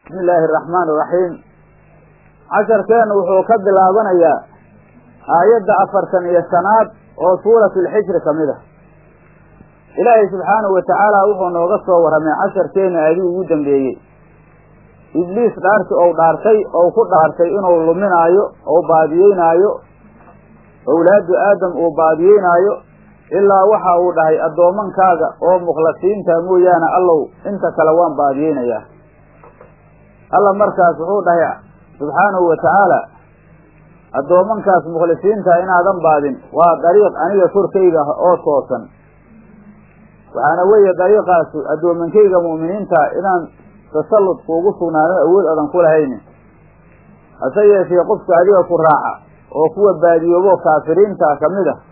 bismi illaahi araxmaan iraxiim casharkeennu wuxuu ka bilaabanayaa aayadda afartan iyo shanaad oo suuratu lxijri ka mid ah ilaahay subxaanahu wa tacaala wuxuu nooga soo warramay casharkeenna aadii ugu dambeeyey ibliis dhaarti ou dhaartay ou ku dhaartay inuu luminaayo ou baadiyeynaayo owlaadu aadam uu baadiyeynaayo ilaa waxa uu dhahay addoomankaaga oo mukhlasiinta mooyaane allow inta kale waan baadiyeynayaa alla markaas wuxuu dhahay subxaanahu wa tacaala addoomankaas mukhlisiinta inaadan baadin waa dariiq aniga korkayga oo toosan waxaana weeye dariiqaasu addoomankayga mu'miniinta inaan tasallud kuugu sugnaano awood adan ku lahaynin hase yeeshee qofka adiga ku raaca oo kuwa baadiyoobo kaafiriinta ka mid ah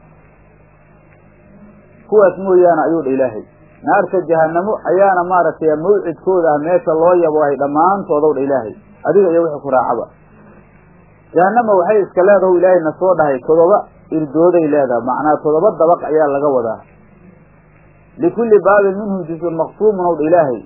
kuwaas mooyaane ayuu dha ilaahay naarta jahanamo ayaana maaragtay mawcidkooda ah meesha loo yaboohay dhammaantoodow dha ilaahay adiga iyo wixii ku raacaba jahanama waxay iska leedahu ilaahay na soo dhahay todoba irdooday leedahay macnaa todoba dabaq ayaa laga wadaa likulli baabin minhum juzun maqsuumun ow dha ilaahay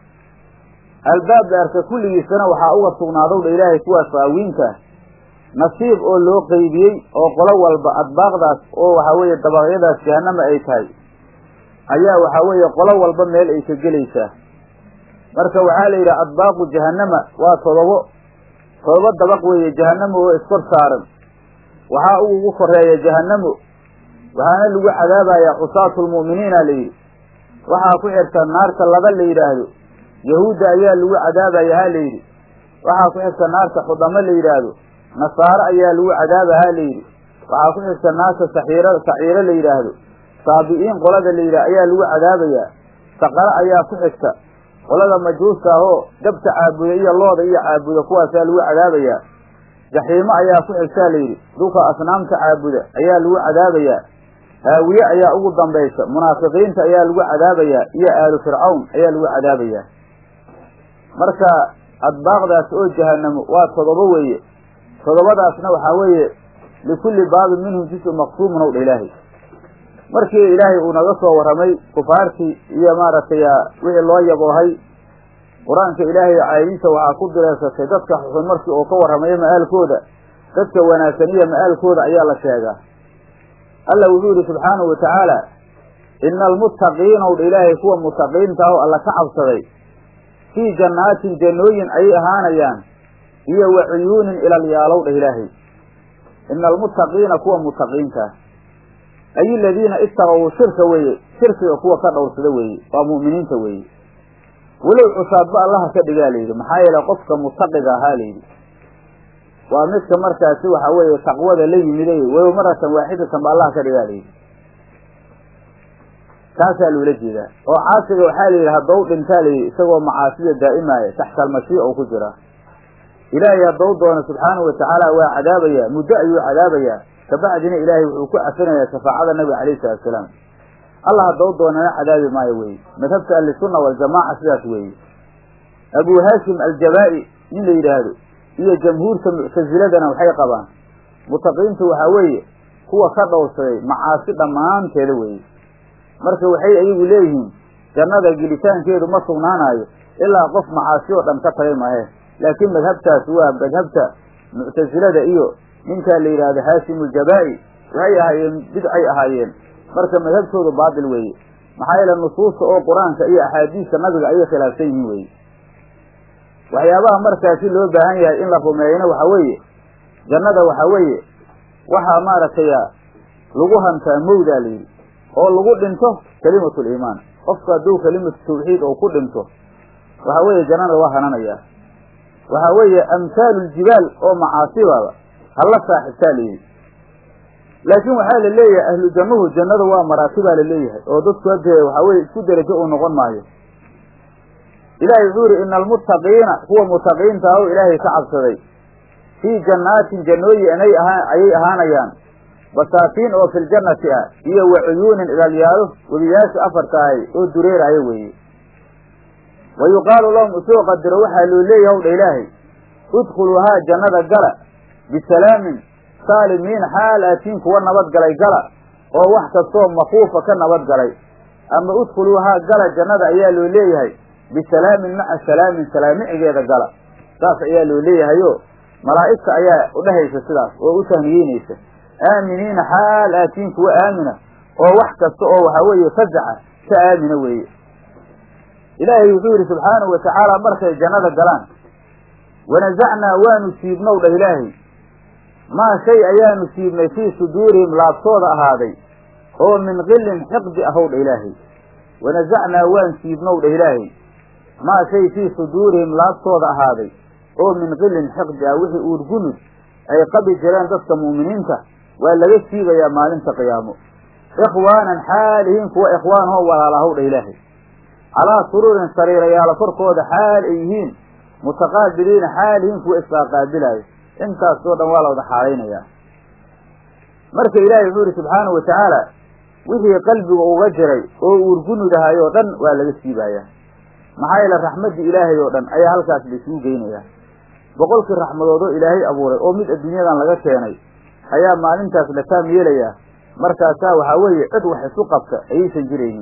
albaab dheerka kulligiisana waxaa uga sugnaadow dha ilaahay kuwaas faawiinta nasiib oo loo qeybiyey oo qolo walba adbaaqdaas oo waxaa weeye dabaqyadaas jahanama ay tahay ayaa waxaa weeye qolo walba meel ay ka gelaysaa marka waxaa la yidhi adbaaqu jahanama waa todobo todoba dabaq weeye jahanamo oo iskor saaran waxaa ugu koreeya jahanamo waxaana lagu cadaabayaa cusaatu lmu'miniina la yidhi waxaa ku xigta naarta laba la yidhaahdo yahuudda ayaa lagu cadaabaya ha la yidhi waxaa ku xigta naarta xudamo la yidhaahdo nasaaro ayaa lagu cadaaba ha la yidhi waxaa ku xigta naarta saxiiro saciiro la yidhaahdo saabi'iin qolada la yidhah ayaa lagu cadaabayaa saqaro ayaa ku xigta qolada majuusta ahoo dabta caabuda iyo looda iyo caabuda kuwaasaa lagu cadaabayaa jaxiimo ayaa ku xigtaa layidhi dhulka asnaamta caabuda ayaa lagu cadaabayaa haawiye ayaa ugu dambaysa munaafiqiinta ayaa lagu cadaabayaa iyo aalu fircawn ayaa lagu cadaabayaa marka adbaaqdaas oo jahanamo waa todoba weeye todobadaasna waxaa weeye likulli baabin minhum juzun maqsuumun ow dha ilaahay markii ilaahay uu naga soo warramay kufaartii iyo maaragtay wixii loo yaboohay qur-aanka ilaahay caayadiisa waxaa ku direesatay dadka xuxun markii uu ka warramayo ma'aalkooda dadka wanaagsan iyo ma'aalkooda ayaa la sheegaa alla wuxuu yihi subxaanahu wa tacaala ina almuttaqiina ow dha ilaahay kuwa mutaqiinta ah oo alla ka cabsaday fii jannaatin jannooyin ayay ahaanayaan iyo wa cuyuunin ilalyaalow dhah ilaahay ina almuttaqiina kuwa mutaqiinta ah ay aladiina istaqow shirka weeye shirkiga kuwa ka dhowrsada weeye waa mu'miniinta weeye walow cusaadba allaha ka dhigaa layidhi maxaa yeele qofka mutaqiga ahaa layidhi waa midka markaasi waxa weeye taqwada la yimiday walow maratan waaxidatan ba allaha ka dhigaa layidhi taasaa loola jeedaa oo caasiga waxaa layidhi haddau dhintaa layidhi isagoo macaasida daa'imaaya taxta almashiica u ku jira ilaahay haddau doono subxaanahu watacaala waa cadaabayaa muddo ayuu cadaabayaa kabacdina ilaahay wuxuu ku cafinayaa shafaacada nabiga calayhi salatu asalaam allah haddau doonana cadaabi maayo weye madhabta ahlisunna waljamaaca sidaas weeye abu haashim aljabaa'i nin la yidhaahdo iyo jamhuurta muctasiladana waxay qabaan mutaqiintu waxaa weeye kuwa ka dhowrsaday macaasi dhammaanteeda weeye marka waxay ayagu leeyihiin jannada gelitaankeedu ma sugnaanayo ilaa qof macaasi oo dhan ka tagay mahe laakiin madhabtaas waa madhabta muctasilada iyo ninkaa la yidhaahdo haashim aljabaa'i waxay ahaayeen bidcay ahaayeen marka madhabtoodu baatil weeye maxaa yeele nusuusta oo qur-aanka iyo axaadiista nabiga ayay khilaafsan yihiin weye waxyaabaha markaasi loo baahan yahay in la rumeeyana waxaa weeye jannada waxaa weeye waxaa maaragtay lagu hantaa mawdaa layidhi oo lagu dhinto kalimatu liimaan qofku hadduu kalimatu tawxiid oo ku dhinto waxaa weeye jannada waa hananayaa waxaa weeye amhaalu ljibaal oo macaasibaba hala saaxibtaa layidhi laakiin waxaa la leeyahay ahlu jannuhu jannada waa maraatibaa la leeyahay oo dadku hadee waxaa weye isku derajo uu noqon maayo ilahay wuxuu yihi ina almuttaqiina kuwa mutaqiinta ah oo ilaahay ka cabsaday fii jannaatin jannooyin inay ahaa ayay ahaanayaan basaatiin oo filjannati ah iyo wa cuyuunin ilalyaalo webiyaasha afarta ahay oo dureeraya weeye wa yuqaalu lahum usoo qadiro waxaa loo leeyahay ow dha ilaahay udkhuluuhaa jannada gala bisalaamin saalimiin xaal aatiin kuwa nabadgalay gala oo wax kastoo makuufa ka nabadgalay ama udkhuluuhaa gala jannada ayaa loo leeyahay bisalaamin maca salaamin salaamicigeeda gala saas ayaa loo leeyahayo malaa'igta ayaa udhehaysa sidaas oo u tahniyeynaysa aaminiina xaal aatiin kuwa aamina oo wax kasta oo waxaa weeye fasaxa ka aamina weeye ilaahay wuxuu yidhi subxaanahu watacaala markay jannada galaan wanasacnaa waanu siibnow dhah ilaahay maa shay ayaanu siibnay fii suduurihim laabtooda ahaaday oo min qilin xiqdi ahow dha ilaahay wanasacnaa waan siibnow dhah ilaahay maa shay fii suduurihim laabtooda ahaaday oo min qilin xiqdi ah wixii uurgunud ay qabi jireen dadka mu'miniinta waa laga siibayaa maalinta qiyaamo ikhwaanan xaalihiin kuwa ikhwaanoo walaalahow dha ilaahay calaa suruurin sariirayaala korkooda xaal ay yihiin mutaqaabiliina xaalihiin kuwa isqaaqaabilaayo intaasoo dhan waa la wada xaalaynayaa marka ilaahay wuxuu yihi subxaanahu watacaala wixii qalbiga uga jiray oo uurgunudahay oo dhan waa laga siibayaa maxaa yeele raxmaddii ilaahay oo dhan ayaa halkaas laisugu geynayaa boqolkii raxmadoodoo ilaahay abuuray oo mid adduunyadan laga keenay ayaa maalintaas la taam yeelayaa markaasaa waxaa weeye cid wax isu qabta ayaysan jiraynin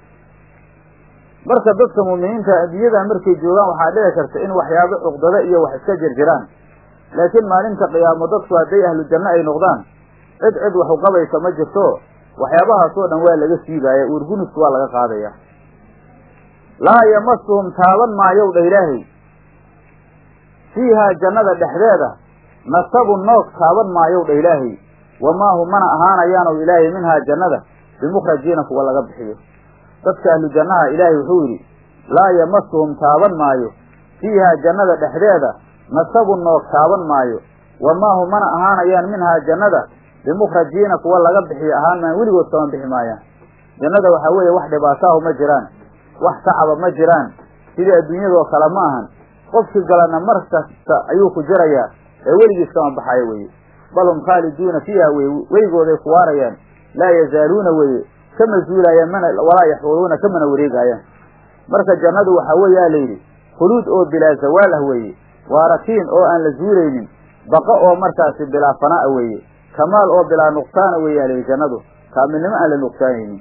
marka dadka muuminiinta adduunyadan markay joogaan waxaa dhici karta in waxyaabo cuqdado iyo wax iska jirjiraan laakiin maalinta qiyaamo dadku hadday ahlu janno ay noqdaan cid cid wax uqabaysa ma jirto waxyaabahaasoo dhan waa laga siibaaya uurgunudku waa laga qaadaya laa yamasuhum taaban maayow dha ilaahay fiihaa jannada dhexdeeda nasabu noog taaban maayow dha ilaahay wamaa hum mana ahaanayaanow ilaahay minhaa jannada bimukhrajiina kuwa laga bixiyo dadka ahlu jannaha ilaahay wuxuu yidhi laa yamasuhum taaban maayo fiihaa jannada dhexdeeda nasabu noog taaban maayo wamaa hum mana ahaanayaan minhaa jannada bimukhrajiina kuwa laga bixiyo ahaan maan weligood kama bixi maayaan jannada waxaa weeye wax dhibaataahu ma jiraan wax tacaba ma jiraan sidii adduunyadoo kale ma ahan qofkii galana mar kasta ayuu ku jirayaa ee weligiis kama baxayo weye bal hum khaaliduuna fiiha weye weligooday ku waarayaan laa yazaaluuna weye kama zuulaayaan mana walaa yaxuruuna kamana wareegaayaan marka jannadu waxaa weeyaa layidhi khuluud oo bilaa zawaal ah weeye waaratiin oo aan la zuulaynin baqa oo markaasi bilaa fanaa weeye kamaal oo bilaa nuqsaana weeyaa layidhi jannadu kaamilnimo aan la nuqsaanaynin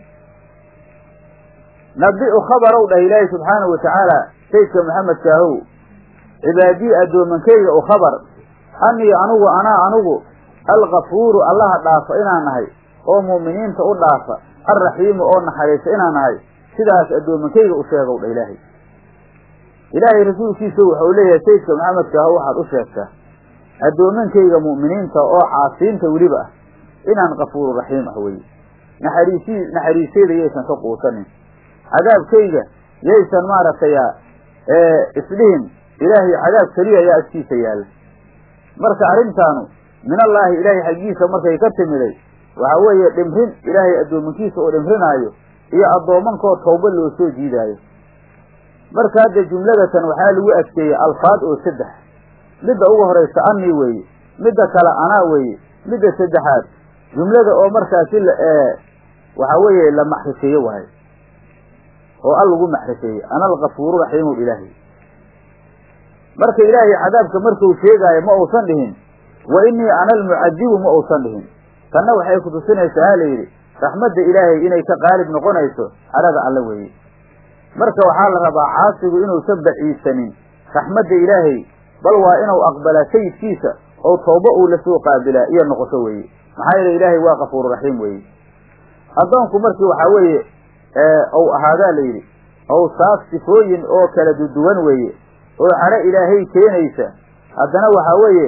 nabi-u khabarow dhah ilaahi subxaanahu watacaala saydka maxamedka ahow cibaadii addoomankeyga u khabar anii anugu anaa anugu alkafuuru allaha dhaafa inaan nahay oo mu'miniinta u dhaafa alraxiimu oo naxariisa inaan nahay sidaas addoomankeyga u sheegow dha ilaahay ilaahay rasuulkiisa wuxuu leeyahay saydka maxamedka ahow waxaad u sheegtaa addoomankeyga mu'miniinta oo caasiinta weliba ah inaan kafuuru raxiim ah weye naxariisi naxariiseyda yaysan ka quusanin cadaabkayga yaysan maaragtay isdhihin ilaahay cadaab keliya ayaa agtiisa yaalla marka arrintaanu min allaahi ilaahay xaggiisa markay ka timiday waxaa weeye dhimrin ilaahay addoomankiisa oo dhimrinaayo iyo addoomankoo tawba loo soo jiidaayo marka hadda jumladatan waxaa lagu adkeeyey alfaad oo saddex midda ugu horaysa anii weeye midda kale anaa weeye midda saddexaad jumlada oo markaasi waxaa weeye la maxrifeeye waayo oo al lagu maxrifeeyey ana alkafuuru raxiimu ilaahay marka ilaahay cadaabka markuu sheegaayo ma uusan dhihin wa inii ana almucadibu ma uusan dhihin tanna waxay kutusinaysaa ha layidhi raxmadda ilaahay inay ka qaalib noqonayso cadhada alle weeye marka waxaa la rabaa caasigu inuusan baciisanin raxmadda ilaahay bal waa inuu aqbalaa sayidkiisa oo tooba uu la soo qaabilaa iyo noqoto weeye maxaa yeele ilaahay waa kafuuru raxiim weeye addoonku markii waxaa weeye ou ahaadaa la yidhi awsaaf sifooyin oo kala duduwan weeye oo cadho ilaahay keenaysa haddana waxaa weeye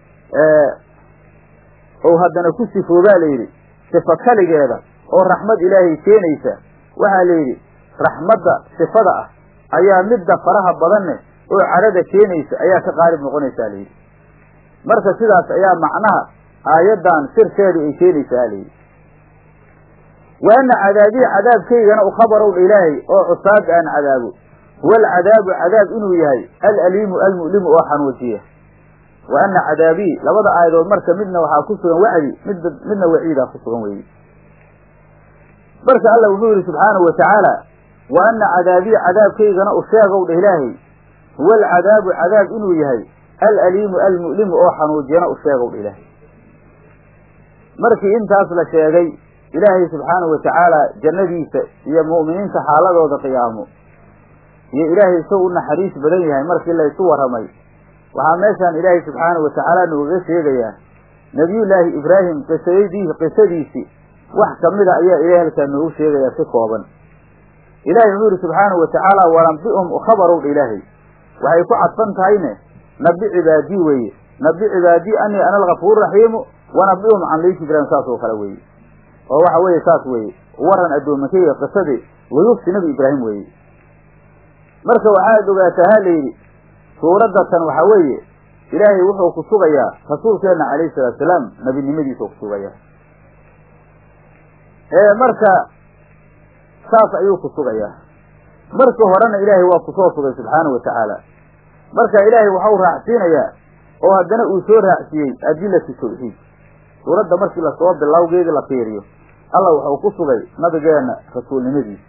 ou haddana ku sifoobaa la yidhi sifo kaligeeda oo raxmad ilaahay keenaysa waxaa la yidhi raxmadda sifada ah ayaa midda faraha badanne oo cadhada keenaysa ayaa ka qaalib noqonaysaa layidhi marka sidaas ayaa macnaha aayaddan sirteedu ay keenaysaa layidhi wa ana cadaabii cadaabkaygana u khabarow dha ilaahay oo cusaada aan cadaabo huwa alcadaabu cadaab inuu yahay alaliimu almu'limu oo xanuujiya wa ana cadaabii labada aayadood marka midna waxaa ku sugan wacdi mid midna waciidaa ku sugan weeye marka alla wuxuu yidhi subxaanahu watacaala wa ana cadaabii cadaabkaygana u sheegow dha ilaahay huwa alcadaabu cadaab inuu yahay alaliimu almu'limu oo xanuujiyana u sheegow dha ilaahay markii intaas la sheegay ilaahay subxaanahu watacaala jannadiisa iyo mu'miniinta xaaladooda qiyaamo iyo ilaahay isagoo u naxariis badan yahay markii laysu warramay waxaa meeshaan ilaahay subxaanahu watacaala nooga sheegayaa nebiyullaahi ibraahim qisadii qisadiisii wax kamida ayaa ilahay halkaa noogu sheegayaa si kooban ilahay wuxuu yihi subxaanahu watacaala walambi'um khabarowdha ilaahay waxay ku cadfan tahayne nabi cibaadii weeye nabi cibaadii anii ana algafuur raxiimu wanabi'um can laysi ibraahim saas oo kale weeye oo waxa weeye saas weeye waran addoomankeyga qisadii wayufsi nabi ibraahim weeye marka waxaad ogaataa ha layidhi suuradda tan waxaa weeye ilaahay wuxuu ku sugayaa rasuulkeenna calayhi salaatu salaam nebinimadiisuu ku sugayaa ee marka saas ayuu ku sugayaa marka horena ilaahay waa kusoo sugay subxaanahu watacaala marka ilaahay waxau raacsiinayaa oo haddana uu soo raacsiiyey adilatu tawxiid suuradda markii lasoo bilowgeedii la fiiriyo alla wuxuu ku sugay nabigeenna rasuulnimadiisa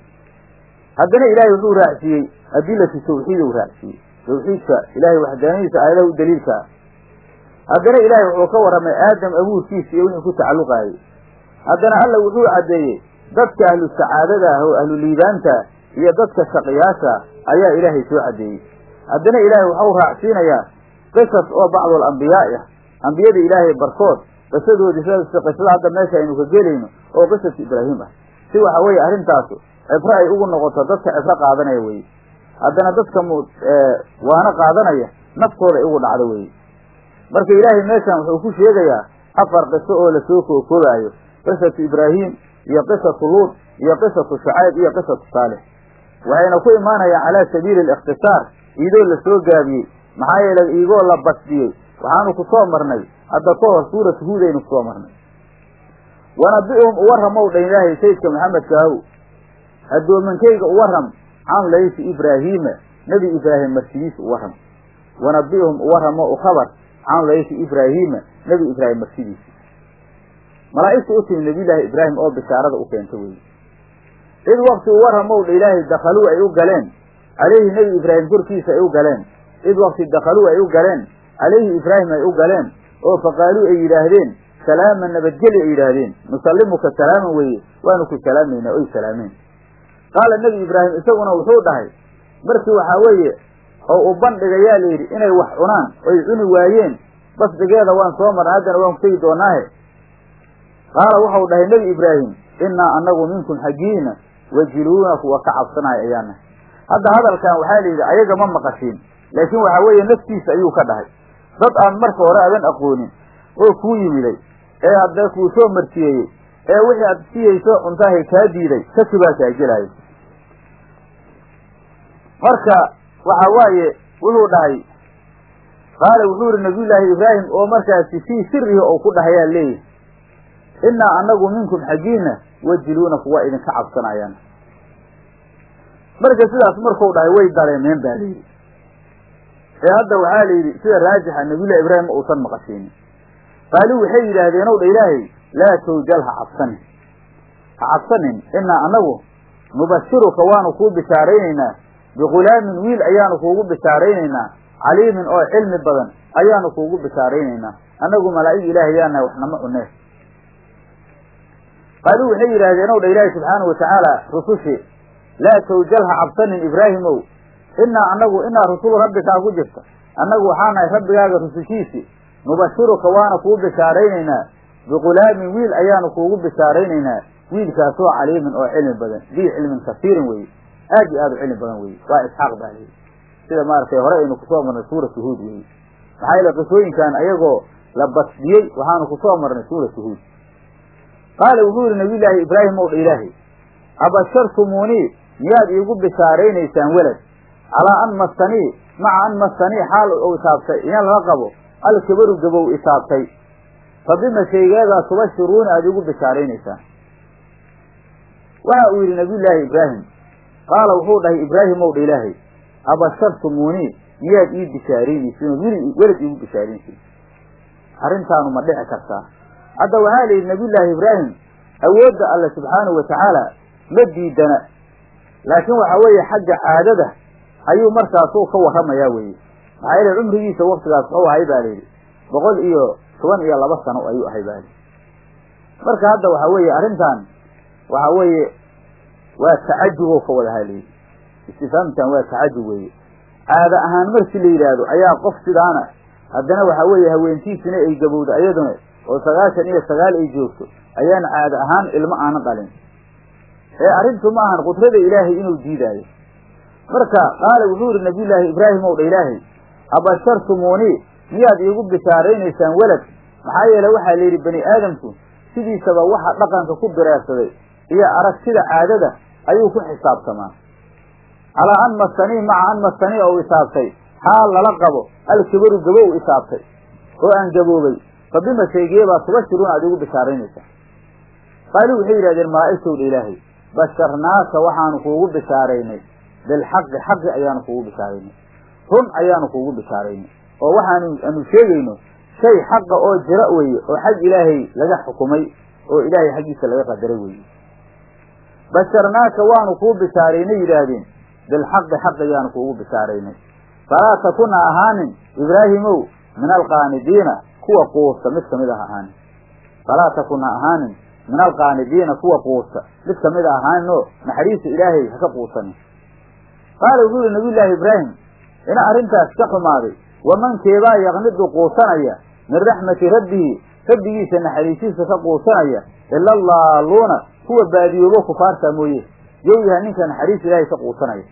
haddana ilaahay wuxuu raacsiiyey adilatu tawxiid uu raacsiiyey tawxiidka ilaahay waxdaanadiisa aayadaha u daliilka ah haddana ilaahay wuxuu ka warramay aadam abuurkiisa iyo wixii ku tacalluqaayey haddana alla wuxuu caddeeyey dadka ahlu sacaadada ah oo ahlu liibaanta iyo dadka shaqiyaasha ayaa ilaahay soo caddeeyey haddana ilaahay waxau raacsiinayaa qisas oo bacdul ambiyaa'i ah ambiyada ilaahay barkood qisadoodii sida qisada hadda meesha aynu ka gelayno oo qisaska ibraahim ah si waxa weeye arrintaasu cibro ay ugu noqoto dadka cibro qaadanaya weye haddana dadka mu waana qaadanaya naftooda ay ugu dhacdo weye marka ilaahay meeshan wuxuu ku sheegayaa afar qiso oo lasoo kookoobayo qisatu ibraahim iyo qisatu luut iyo qisatu shacayb iyo qisatu saalix waxayna ku imaanayaan calaa sabiili alikhtisaar iidoo lasoo gaabiyey maxaa yeele iigoo la basdiyey waxaanu ku soo marnay hadda ka hor suuratu huud aynu kusoo marnay wanabi'hum uwarramow dhan ilaahay sayidka maxamedka ahow addoomankayga uwarram can laysi ibraahiima nebi ibraahim marsidiisa uwarram wanabi'hum uwarramo u khabar can laysi ibraahiima nebi ibraahim marsidiisa malaa'igta u timi nebiyullaahi ibraahim oo bishaarada u keenta weye id wakti uwarramow dha ilaahay dakhaluu ay u galeen calayhi nebi ibraahim korkiisa ay u galeen id wakti dakhaluu ay u galeen calayhi ibraahim ay u galeen oo faqaaluu ay yidhaahdeen salaaman nabadgeli ay yidhaahdeen nusallimuka salaaman weeye waanu ku salaamaynaa oy salaameen qaala nebi ibraahim isaguna wuxuu dhahay markii waxaa weeye oo u bandhigayaa la yidhi inay wax cunaan oy cuni waayeen basdigeeda waan soo marnay haddana waan ku tegi doonaahe qaala waxau dhahay nebi ibraahim innaa anagu minkum xaggiina wajiluuna kuwa ka cabsanaya ayaana hadda hadalkan waxaa la yidhi ayaga ma maqashiin laakiin waxaa weeye naftiisa ayuu ka dhahay dad aan marka hore adan aqoonin oo kuu yimiday ee haddee kuu soo martiyeeyey ee wixii aad siyayso cuntaahay kaa diiday shaki baa kaa gelaayo marka waxa waaye wuxuu dhahay qaala wuxuu yihi nabiyullaahi ibraahim oo markaasi fii sirihi ou ku dhahayaa leeyahy innaa anagu minkum xaggiina wajiluuna kuwa idinka cabsanayaan marka sidaas markuu dhahay way dareemeen baa layidhi ee hadda waxaa la yidhi sida raajixa nabiyullahi ibraahim ma uusan maqashiinin qaaluu waxay yidhaahdeen ow dha ilaahay laa tawjal ha cabsanin ha cabsanin innaa anagu nubashiruka waanu kuu bishaaraynaynaa bighulaamin wiil ayaanu kuugu bishaaraynaynaa caliimin oo cilmi badan ayaanu kuugu bishaaraynaynaa annagu malaa'ig ilaahay yaanahay waxnama cunee qaaluu waxay yidhaahdeen ow dha ilaahi subxaanahu watacaala rusushii laa tawjal ha cabsanin ibraahimow innaa anagu inaa rusulu rabbikaa ku jirta annagu waxaa nahay rabbigaaga rusushiisii nubashiruka waana kuu bishaaraynaynaa bighulaamin wiil ayaanu kuugu bishaaraynaynaa wiilkaasoo caliimin oo cilmi badan dii cilmin kasiirin weye aad iyo aad u cilmi badan weye waa isxaaq baa layidhi sida maaragtay hore aynu kusoo marnay suuratu huud weye maxaa yeele qisooyinkan ayagoo la basdiyey waxaanu kusoo marnay suuratu huud qaala wuxuu yihi nabiyullaahi ibraahim ow dha ilaahay abashartumuunii miyaad iigu bishaaraynaysaan welad calaa an masanii maca an masanii xaal ou itaabtay inaan la qabo alkabaru gabow itaabtay fa bima shaygeedaa tubashiruuna aada iigu bishaaraynaysaan waxa uu yidhi nabiyullaahi ibraahim qaala wuxuu dhahay ibraahim ow dha ilaahay abashartumuunii miyaad ii bishaaraynaysiin ood weli welad iigu bishaaraynaysiin arrintaanu ma dhici kartaa hadda waxaa la yidhi nabiyullaahi ibraahim awoodda alle subxaanahu watacaala ma diidana laakiin waxa weeye xagga caadada ayuu markaasuu ka warramayaa weeye maxaa yeele cumrigiisa waktigaas wuxuu ahay baa layidhi boqol iyo toban iyo laba sano ayuu ahay baa layidhi marka hadda waxa weeye arrintan waxa weeye waa tacajubow ka wadahaa layidhi istifaamtan waa tacajub weeye caada ahaan markii la yidhaahdo ayaa qof sidaana haddana waxaa weeye haweentiisina ay gabowda iyaduna oo sagaashan iyo sagaal ay joogto ayaan caada ahaan ilmo aanan dhalin ee arrintu ma ahan qudrada ilaahay inuu diidaayo marka qaala wuxuu yidhi nabiyullaahi ibraahim ow dha ilaahay abashartumuunii miyaad iigu bishaaraynaysaan welad maxaa yeele waxaa la yidhi bani aadamku sidiisaba waxa dhaqanka ku bireersaday iyo aragtida caadada ayuu ku xisaabtamaa calaa an masanii maca an masanii ou isaabtay xaal lala qabo alkibaru gabow isaabtay oo aan gaboobay fa bima shaygeebaa tubashiruuna aad iigu bishaaraynaysaa qaaluu waxay yidhahdeen malaa'igtowdha ilaahay basharnaaka waxaanu kuugu bishaaraynay bilxaqi xaqi ayaanu kuugu bishaaraynay run ayaanu kuugu bishaaraynay oo waxaanu aanu sheegayno shay xaqa oo jira weeye oo xag ilaahay laga xukumay oo ilaahay xaggiisa laga qadaray weeye basharnaaka waanu kuu bishaaraynay yidhaahdeen bilxaqi xaq ayaanu kuugu bishaaraynay falaa takun ha ahaanin ibraahimow min alqaanidiina kuwa quusta mid kamid ah ahaanin falaa takun ha ahaanin min alqaanidiina kuwa quusta mid kamid a ahaanin oo naxariista ilaahay haka quusanin qaala wuxuu yihi nabiyullaahi ibraahim ina arrintaas ka xumaaday wamankeebaa yaqnidu quusanaya min raxmati rabbihi rabbigiisa naxariisiisa ka quusanaya ila allaaluuna kuwa baadiyoobo kufaarta mooye yow yahay ninka naxariis ilaahay ka quusanaya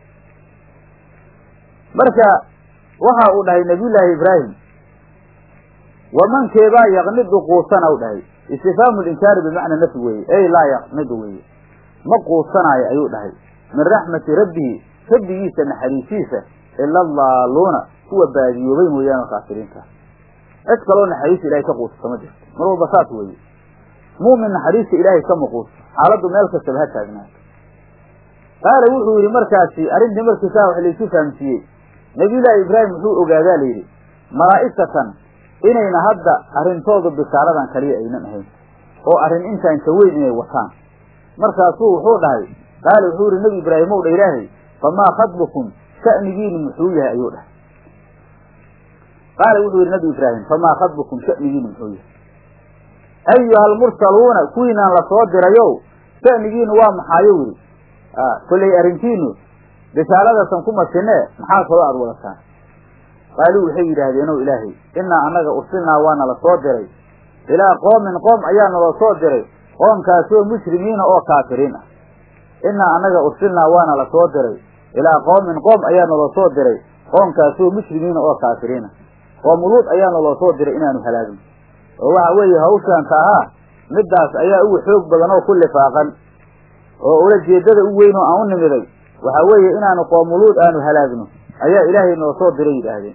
marka waxa uu dhahay nabiyullaahi ibraahim wamankeebaa yaqnidu quusana u dhahay istifhaamu linkaari bimacna nafyi weeye ey laa yaqnidu weeye ma quusanaayo ayuu dhahay min raxmati rabbihi rabbigiisa naxariisiisa ila allaaluuna kuwa baadiyoobay mooyaane kaafiriinta cid kaloo naxariista ilahay ka quusata ma jirto mar walba saas weeye muumin naxariista ilaahay kama quusto xaaladdu meel kastaba ha taagnaato qaala wuxuu yidhi markaasi arrintii markiisaa wax laysu fahamsiiyey nabiyullaahi ibraahim wuxuu ogaadaa la yidhi malaa'igatan inayna hadda arrintoodu bishaaradan kaliya aynan ahayn oo arrin intaan ka weyn inay wataan markaasuu wuxuu dhahay qaala wuxuu yidhi nebi ibraahim ow dha ilaahay famaa khadbukum sha'nigiinu muxuu yahay ayuu dhahay qaala wuxuu yidhi nabi ibraahim famaa khadbukum sha'nigiinu muxuu yahay ayuha almursaluuna kuwiinaan la soo dirayow sha'nigiinu waa maxaayo yidhi kollay arrintiinu bishaaradasan ku masinee maxaa kaloo aada wadataan qaaluu waxay yidhaahdeen ow ilaahay innaa annaga ursilnaa waana la soo diray ilaa qoomin qoom ayaa nala soo diray qoomkaasoo mushrimiina oo kaafiriin ah innaa annaga ursilnaa waana la soo diray ilaa qoomin qoom ayaa naloo soo diray qoomkaasoo mushrimiina oo kaafiriin ah qoomuluud ayaa naloo soo diray inaanu halaagin oo waxa weeye hawshaanta ahaa middaas ayaa ugu xoog badan oo ku lifaaqan oo ula jeedada u weyn oo aan u nimiday waxa weeye inaanu qoomuluud aanu halaagno ayaa ilaahay noo soo diray yidhaahdeen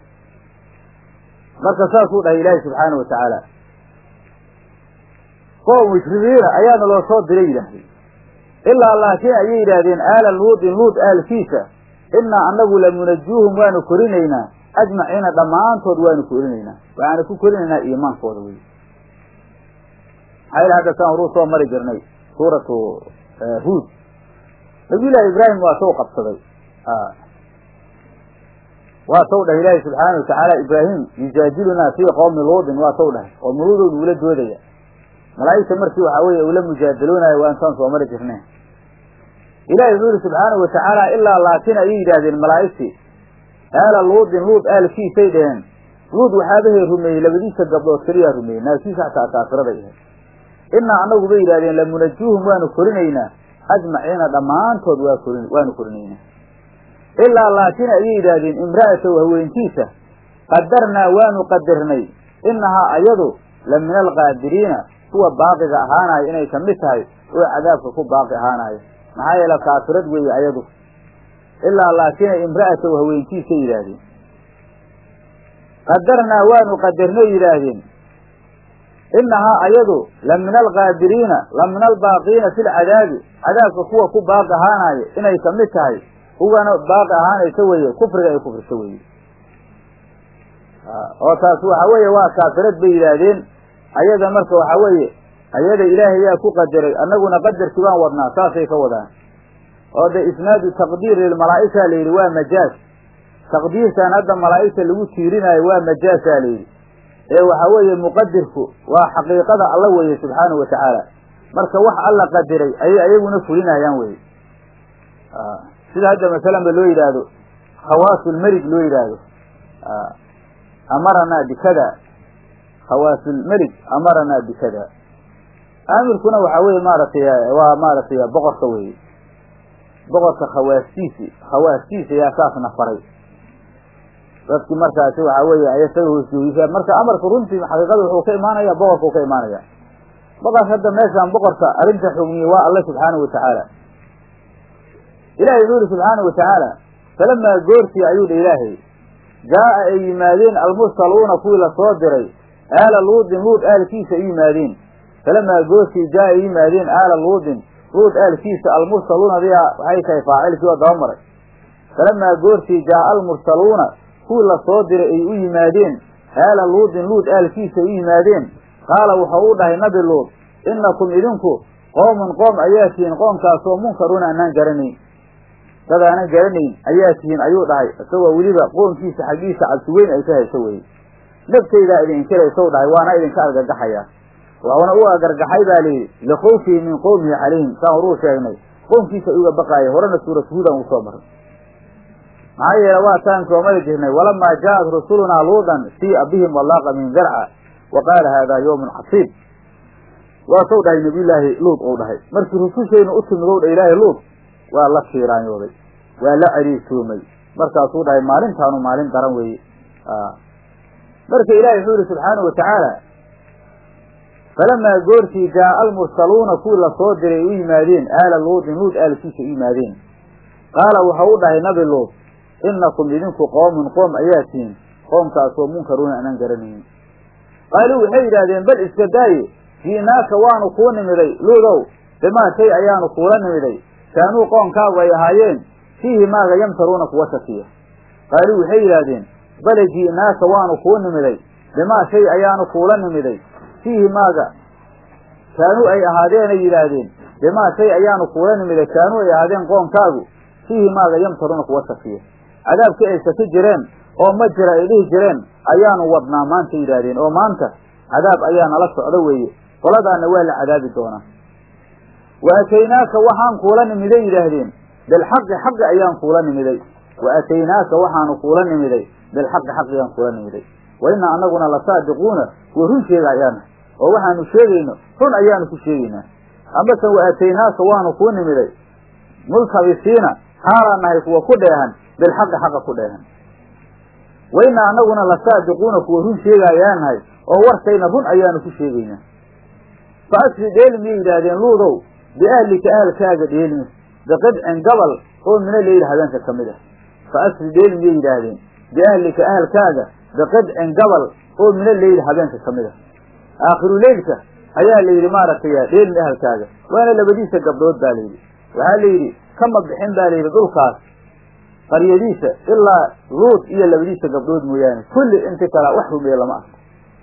marka saasuu dhahay ilaahay subxaana wa tacaala qoom mushrikiina ayaana loo soo diray yidhaahdeen ilaa laakiin ayay yidhaahdeen aala luudin luud aalkiisa innaa annagu lamunajuuhum waanu korinaynaa ajmaciina dhammaantood waanu korinaynaa waxaanu ku korinaynaa iimaankooda wey maxaa yl hadda saan horuu soo mari jirnay suuratu huud nabiyullaahi ibraahim waa taw qabsaday waa taw dhahay ilaahi subxaana wa tacaala ibraahim yujaadilunaa fii qowmi luudin waa taw dhahay oo muluudow nuula doodaya malaa'igta markii waxaa weeye ula mujaadaloonayo waa intaan soo mari jirnay ilahi wuxuu yihi subxaana wa tacaala ilaa laakin ayay yidhaahdeen malaa'igtii aala luudin luud aalkiisay dheheen luud waxaabahay rumeeyey labadiisa gabdhood keliyaa rumeeyey naagtiisa xataa kaafiraday ahayd innaa annagu bay yidhahdeen lamunajuuhum waanu korinaynaa ajmaciina dhammaantood waa korin waanu korinaynaa ilaa laakin ayay yidhaahdeen imra'atahu haweentiisa qadarnaa waanu qadarnay innahaa ayadu la min alqaadiriina kuwa baaqiga ahaanaya inay kamid tahay oo cadaabka ku baaqi ahaanaya maxaa yeele kaafirad weeye ayadu ilaa laakina imra'atahu haweentiisay yidhaahdeen qadarnaa waanu qadarnay yidhaahdeen innahaa ayadu la min alqaadiriina la min albaaqiina fi lcadaabi cadaabka kuwa ku baaqi ahaanaya inay kamid tahay kuwana baaqi ahaanaysa weye kufriga ay kufrisa weye oo taas waxa weeye waa kaafirad bay yidhaahdeen ayada marka waxa weeye ayada ilaahay yaa ku qadaray annaguna qadarkii baan wadnaa saasay ka wadaan oo de isnaadu taqdiir lilmalaa'ika la yidhi waa majaaz taqdiirtan hadda malaa'igta lagu tiirinaayo waa majaasaa la yidhi ee waxa weeye muqadirku waa xaqiiqada alla weeye subxaanahu wa tacaala marka wax alla qadiray ayay ayaguna fulinayaan weye sida hadda masalan ba loo yidhaahdo khawaasulmelig loo yidhaahdo amaranaa bikada khawaasulmelig amaranaa bikada aamirkuna waxaa weye maaragtay waa maaragtay boqorka weye boqorka khawaastiisi khawaastiisa ayaa saasna faray dadki markaasi waxaa weeye ayasaga hoosjoogisaa marka amarka runtii xaqiiqada wuxuu ka imaanaya boqorka uu ka imaanaya boqorka hadda meeshaan boqorka arrinta xugmiyey waa alle subxaanahu watacaala ilahay wuxuu yihi subxaanahu watacaala falamaa goortii ayuu dha ilaahay jaa'a ay yimaadeen almursaluuna kuwii lasoo diray aala luudin luud aalkiisa ay yimaadeen falamaa goortii jaa ay yimaadeen aala luudin luud aalkiisa almursaluuna diyaa waxay tahay faacilkii oo daba maray falamaa goortii jaa'a almursaluuna kuwii lasoo diray ay u yimaadeen aala luudin luud aalkiisa ay u yimaadeen qaala wuxuu u dhahay nabi luud innakum idinku qoomun qoom ayaa tihiin qoomkaasoo munkaruuna anaan garanayn dad aanan garanayn ayaa tihiin ayuu dhahay isagoo weliba qoonkiisa xaggiisa cabsi weyn ay ka hayso weye naftaydaa idin inkiraysow dhahay waana idinka argagaxaya wuxuuna u agargaxay baa layidhi likhawfihi min qowmihi calayhim saan horuu sheegnay qoomkiisa uga baqaaya horena suurat huudan uu soo maray maxaa yeele waa taan soomali jirnay walamaa jaa'at rusulunaa luudan siia bihim walaaqa min darca wa qaala haadaa yawmun casiib waasou dhahay nabiyullaahi luud ou dhahay markii rusushaynu u timid ow dha ilaahay luud waa la kiiraanyooday waa la cariirtoomay markaasuu dhahay maalintaanu maalin daran weeye marka ilaahay wuxuu yihi subxaanahu watacaala falamaa goortii jaa'a almursaluuna kuwii lasoo diray u yimaadeen aala luudin luud aalkiisa u yimaadeen qaala wuxuu u dhahay nabi luud innakum idinku qoomun qoom ayaa tihiin qoomkaasoo munkaruuna anaan garanaynin qaaluu waxay yidhaahdeen bal iska daaye ji'naaka waanu kuu nimiday luudow bimaa shay ayaanu kuula nimiday kaanuu qoonkaagu ay ahaayeen fiihi maaga yamtaruuna kuwa shakiya qaaluu waxay yidhaahdeen bale ji'naaka waanu kuu nimiday bimaa shay ayaanu kuula nimiday fiihi maaga kaanuu ay ahaadeenay yidhaahdeen bimaa shay ayaanu kuula nimiday kaanuu ay ahaadeen qoonkaagu fiihi maaga yamtaruuna kuwa shakiya cadaabkii ay shaki jireen oo ma jira ay dhihi jireen ayaanu wadnaa maanta yidhaahdeen oo maanta cadaab ayaa nala socda weeye qoladaana waa la cadaabi doonaa wa ataynaaka waxaan kuula nimiday yidhaahdeen bilxaqi xaqi ayaan kuula nimiday wa ataynaaka waxaanu kuula nimiday bilxaqi xaqi ayaan kuula nimiday wa inna anaguna lasaadiquuna kuwa run sheega ayaana oo waxaanu sheegayno run ayaanu ku sheegaynaa amase wa ataynaaka waanu kuu nimiday multabisiina xaalaan nahay kuwa ku dheehan bilxaqi xaqa ku dheehan wa inna anaguna lasaadiquuna kuwa run sheega ayaan nahay oo warkayna run ayaanu ku sheegaynaa fa asri dheeli miyay yidhaahdeen luudow biahlika ahalkaaga dheelmi biqidcin gabal oo mina leyli habeenka ka mid ah fa asri dheeli miyay yidhaahdeen biahlika ahalkaaga biqidcin gabal oo mina leyli habeenka ka mid ah aakhiru leylka ayaa la yidhi maaragtay dheelmi ahalkaaga waana labadiisa gabdhood baa layidhi waxaa la yidhi kama bixin baa layidhi dhulkaas qaryadiisa ilaa luud iyo labadiisa gabdhood mooyaane kulli inti kala wax rumeeye lama arko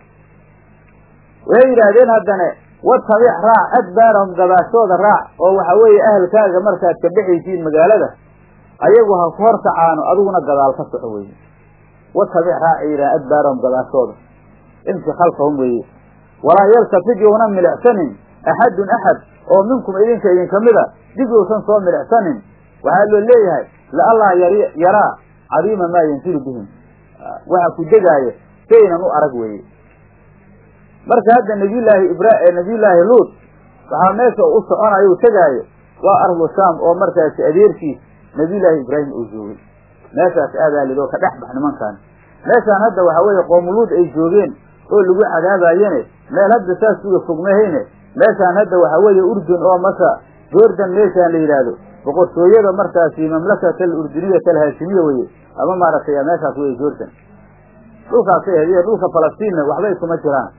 waxay yidhaahdeen haddane watabic raac adbaarahum gabaashooda raac oo waxa weeye ahalkaaga markaad ka dhexaysiin magaalada ayagu ha ku horkacaano adiguna gadaal ka soco weye watabic raac ay yidhahan adbaarahum gabaashooda imsi khalfahum weeye walaa yaltafid youna milicsanin axadun axad oo minkum idinka idinka mida dib yousan soo milicsanin waxaa loo leeyahay la'allaa yaraa cadiima maa yanzilu bihim waxa ku degaaya saynan u arag weeye marka hadda nabiyullaahi ibra nabiyullaahi luud waxaa meesha u soconayo u tegaayo waa ardu shaam oo markaasi adeerkiis nabiyullaahi ibraahim uu joogay meeshaas aadaa lidoo ka dhex bax nimankan meeshaan hadda waxaa weeye qoomuluud ay joogeen oo lagu cadaabayene meel hadda saas uga fogmahayne meeshaan hadda waxaa weeye urdun oo masa jordan meeshaan la yidhaahdo boqortooyada markaasi mamlakata alurduniyata alhaashimiya weye ama maaragtay meeshaas weye jordan dhulkaasay ahayd iyo dhulka falastiinna waxbay kuma jiraan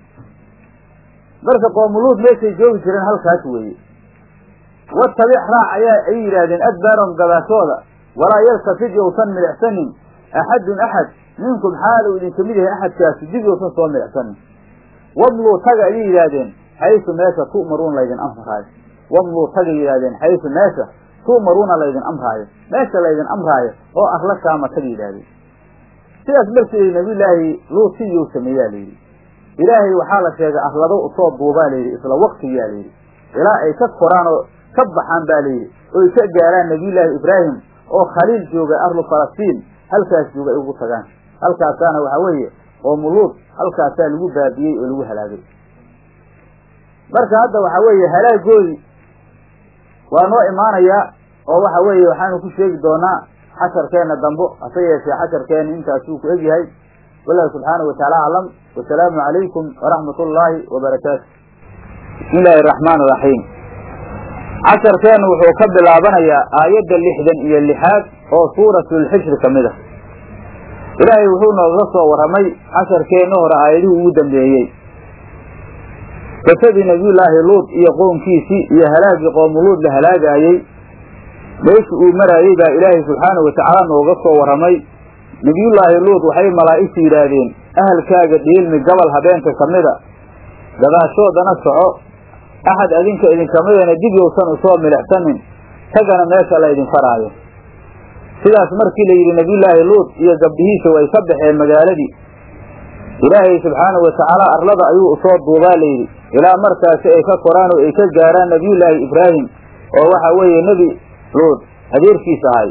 marka qoomuluud meeshay joogi jireen halkaas weeye watabic raac ayaa ay yidhaahdeen adbaarahum gabaashooda walaa yaltafid yousan milicsanin axadun axad minkum xaal uu idinka mid yahay axadkaasi dib yousan soo milicsanin wamluu taga ayay yidhaahdeen xaysu meesha tu'maruuna laydin amraayo wamluu tagay yidhahdeen xaysu meesha tu'maruuna laydin amraayo meesha laydin amraayo oo arla shaama taga yidhahdeen sidaas markii nabiyullaahi luut sidii sameeyaa layidhi ilaahay waxaa la sheegay arlado usoo duubaa layidhi isla waktigiyaa layidhi ilaa ay ka koraan oo ka baxaan baa layidhi oy ka gaaraan nabiyullaahi ibraahim oo khaliil jooga arlu falastiin halkaas jooga ay ugu tagaan halkaasaana waxaa weeye qoomuluud halkaasaa lagu baabiyey oo lagu halaagay marka hadda waxaa weeye halaagoodii waa noo imaanayaa oo waxa weeye waxaanu ku sheegi doonaa xasharkeenna dambo hase yeeshee xasharkeenna intaasuu ku egyahay wallahu subxaanahu watacaala aclam wasalaamu calaykum waraxmat ullaahi wabarakaatu bismi illaahi araxmaan iraxiim casharkeennu wuxuu ka bilaabanayaa aayadda lixdan iyo lixaad oo suuratulxijri ka mid ah ilaahay wuxuu nooga soo warramay casharkeenna hore aayadihii ugu dambeeyey qisadii nabiyullaahi luud iyo qoomkiisii iyo halaagii qoomuluud la halaagaayey meeshii uu maraayey baa ilaahay subxaanahu watacaala nooga soo warramay nebiyullaahi luud waxay malaa'igtu yidhaahdeen ahalkaaga dhiilmi gobol habeenka ka mida gadaashoodana soco axad adinka idinkamidana dib yowsan usoo milixsanin tagana meesha la ydin faraayo sidaas markii la yidhi nebiyullaahi luud iyo gabdhihiisa way ka baxeen magaaladii ilaahay subxaanahu watacaala arlada ayuu usoo duubaa layidhi ilaa markaasi ay ka koraan oo ay ka gaaraan nebiyullaahi ibraahim oo waxa weeye nebi luud adeerkiisa ahay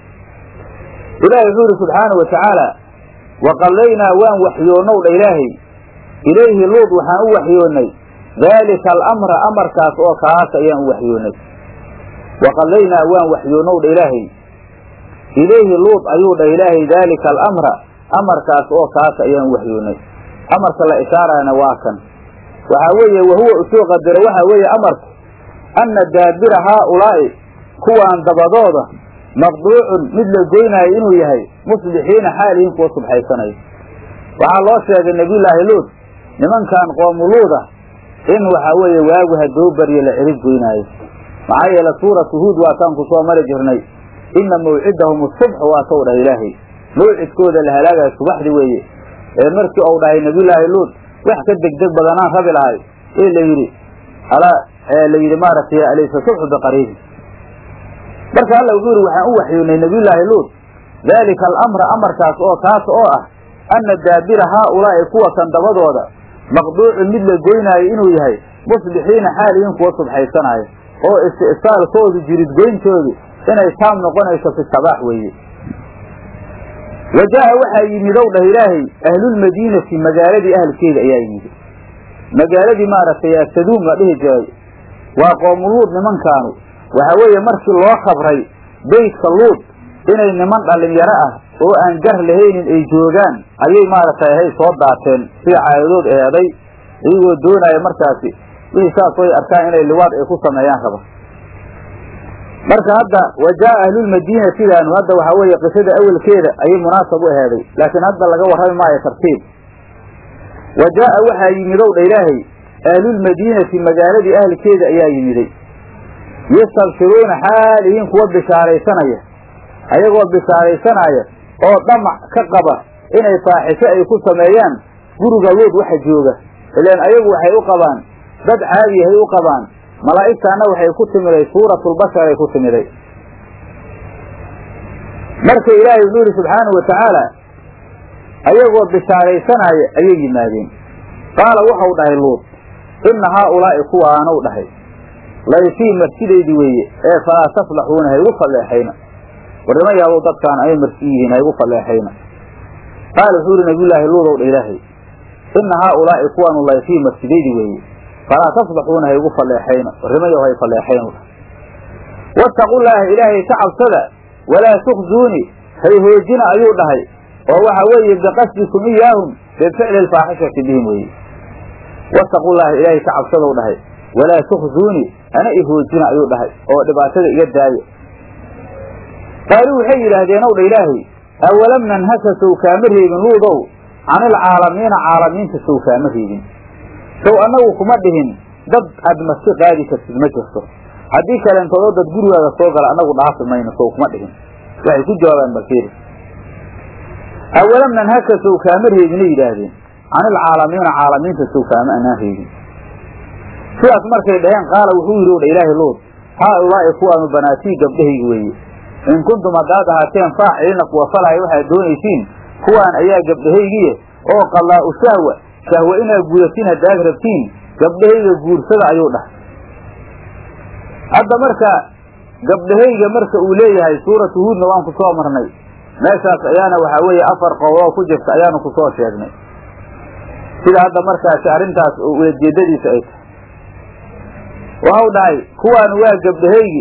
ilaahay wuxuu yidhi subxaanahu watacaala waqallaynaa waan waxyoonow dha ilaahay ilayhi luud waxaan u waxyoonnay daalika alamra amarkaas oo kaas ayaan u waxyoonnay waqallaynaa waan waxyoonow dha ilaahay ilayhi luud ayuu dha ilaahay daalika alamra amarkaas oo kaas ayaan u waxyoonnay amarka la ishaarayana waa kan waxaa weeye wahuwa usoo qadaro waxaa weeye amarku anna daabira haaulaa'i kuwaan dabadooda maqduucun mid la goynaayo inuu yahay musbixiina xaalihiin kuwa subxaysanayo waxaa loo sheegay nebiyullaahi luud nimankan qoomuluuda in waxaa weeye waagu haddoo baryo la cirib goynaayo maxaa yeele suuratu huud waataan ku soo mari jirnay inna mawcidahum asubxu waa tow dhahay ilaahay mawcidkooda la halaagayo subaxdi weeye ee markii uu dhahay nebiyullaahi luud wax ka degdeg badanaan rabi lahay ee la yidhi alaa la yidhi maaragtay alaysa subxu biqariibi marka alla wuxuu yidhi waxaan u waxyoonnay nebiyullaahi luud daalika alamra amarkaas oo kaas oo ah anna daabira haaulaa'i kuwa kan dabadooda maqduucun mid la goynaayo inuu yahay musbixiina xaalihiin kuwa subxaysanaayo oo isti'saalkoodu jiridgoyntoodu inay taam noqonayso fi sabaax weeye wa jaa'a waxaa yimid ow dhah ilaahay ahlulmadiinati magaaladii ahalkeeda ayaa yimid magaaladii maaragtay saduum la dhihi jiray waa qoomuluud nimankaanu waxaa weeye markii loo khabray beytka luud inay niman dhalinyaro ah oo aan gar lahaynin ay joogaan ayay maaragtay ahay soo daateen sida caadadood eeday iyagoo doonaya markaasi wixii saas way arkaan inay liwaad ay ku sameeyaan raba marka hadda wa jaa'a ahlulmadiina sidaanu hadda waxaa weeye qisada awelkeeda ayay munaasab u aheeday laakiin hadda laga warrami maayo tartiib wa jaa'a waxaa yimidow dha ilaahay ahlulmadiinati magaaladii ahlkeeda ayaa yimiday yastabshiruuna xaalihiin kuwa bishaaraysanaya ayagoo bishaaraysanaya oo dhamac ka qaba inay faaxisho ay ku sameeyaan guriga luud waxa jooga ilaan ayagu waxay u qabaan dad caadiyahay u qabaan malaa'igtaana waxay ku timiday suuratulbashar ay ku timiday marka ilaahay wuxuu yidhi subxaanahu watacaala ayagoo bishaaraysanaya ayay yimaadeen qaala wuxau dhahay luud inna haaulaa'i kuwaanuu dhahay layfii marsidaydii weeye ee falaa taflaxuuna ha igu falleexayna warnima yaabo dadkaan ay marsi yihiin ha igu falleexayna qaala wuxuu yidhi nabiyullaahi luudow dha ilaahay inna haaulaa'i kuwaanu layfii marsidaydii weeye falaa tasbaxuuna ha igu falleexayna warnimayaw hay falleexayn wattaqullaaha ilaahay ka cabsada walaa tukhzuuni hay hoojina ayuu dhahay oo waxa weeye biqasdikum iyaahum bificli alfaaxishati bihim weeye wattaqullaaha ilaahay ka cabsadow dhahay walaa tukhzuuni ana i hoojina ayuu dhahay oo dhibaatada iga daaya qaaluu waxay yidhaahdeen ow dha ilaahay awalam nanhaka sow kaama reebin luudow canilcaalamiina caalamiinta sow kaama reebin sow annagu kuma dhihin dad aad marti qaadi kartid ma jirto haddii kaleentoodoo dad gurigaaga soo gala annagu dhaafi mayno sow kuma dhihin waxay ku jawaabaan balfiiri awalam nanhaka sow kaama reebinay yidhaahdeen canilcaalamiina caalamiinta sow kaama anaan reebin sidaas markay dhaheen qaala wuxuu yidhi dha ilaahi luud haa ulaa'i kuwaanu banaatii gabdhahaygi weeye in kuntum haddaad ahaateen faaciliina kuwa falaya waxaad doonaysiin kuwaan ayaa gabdhahaygiye oo qallaa'u shahwa shahwa inaad gudatiin haddaad rabtiin gabdhahayga guursada ayuu dhahay hadda marka gabdhahayga marka uu leeyahay suuratu huudna waan ku soo marnay meeshaas ayaana waxaa weeye afar qowloo ku jirta ayaanu ku soo sheegnay sida hadda markaasi arrintaas ujeedadiisa ay tahay waxau dhahay kuwaanu waa gabdhahaygi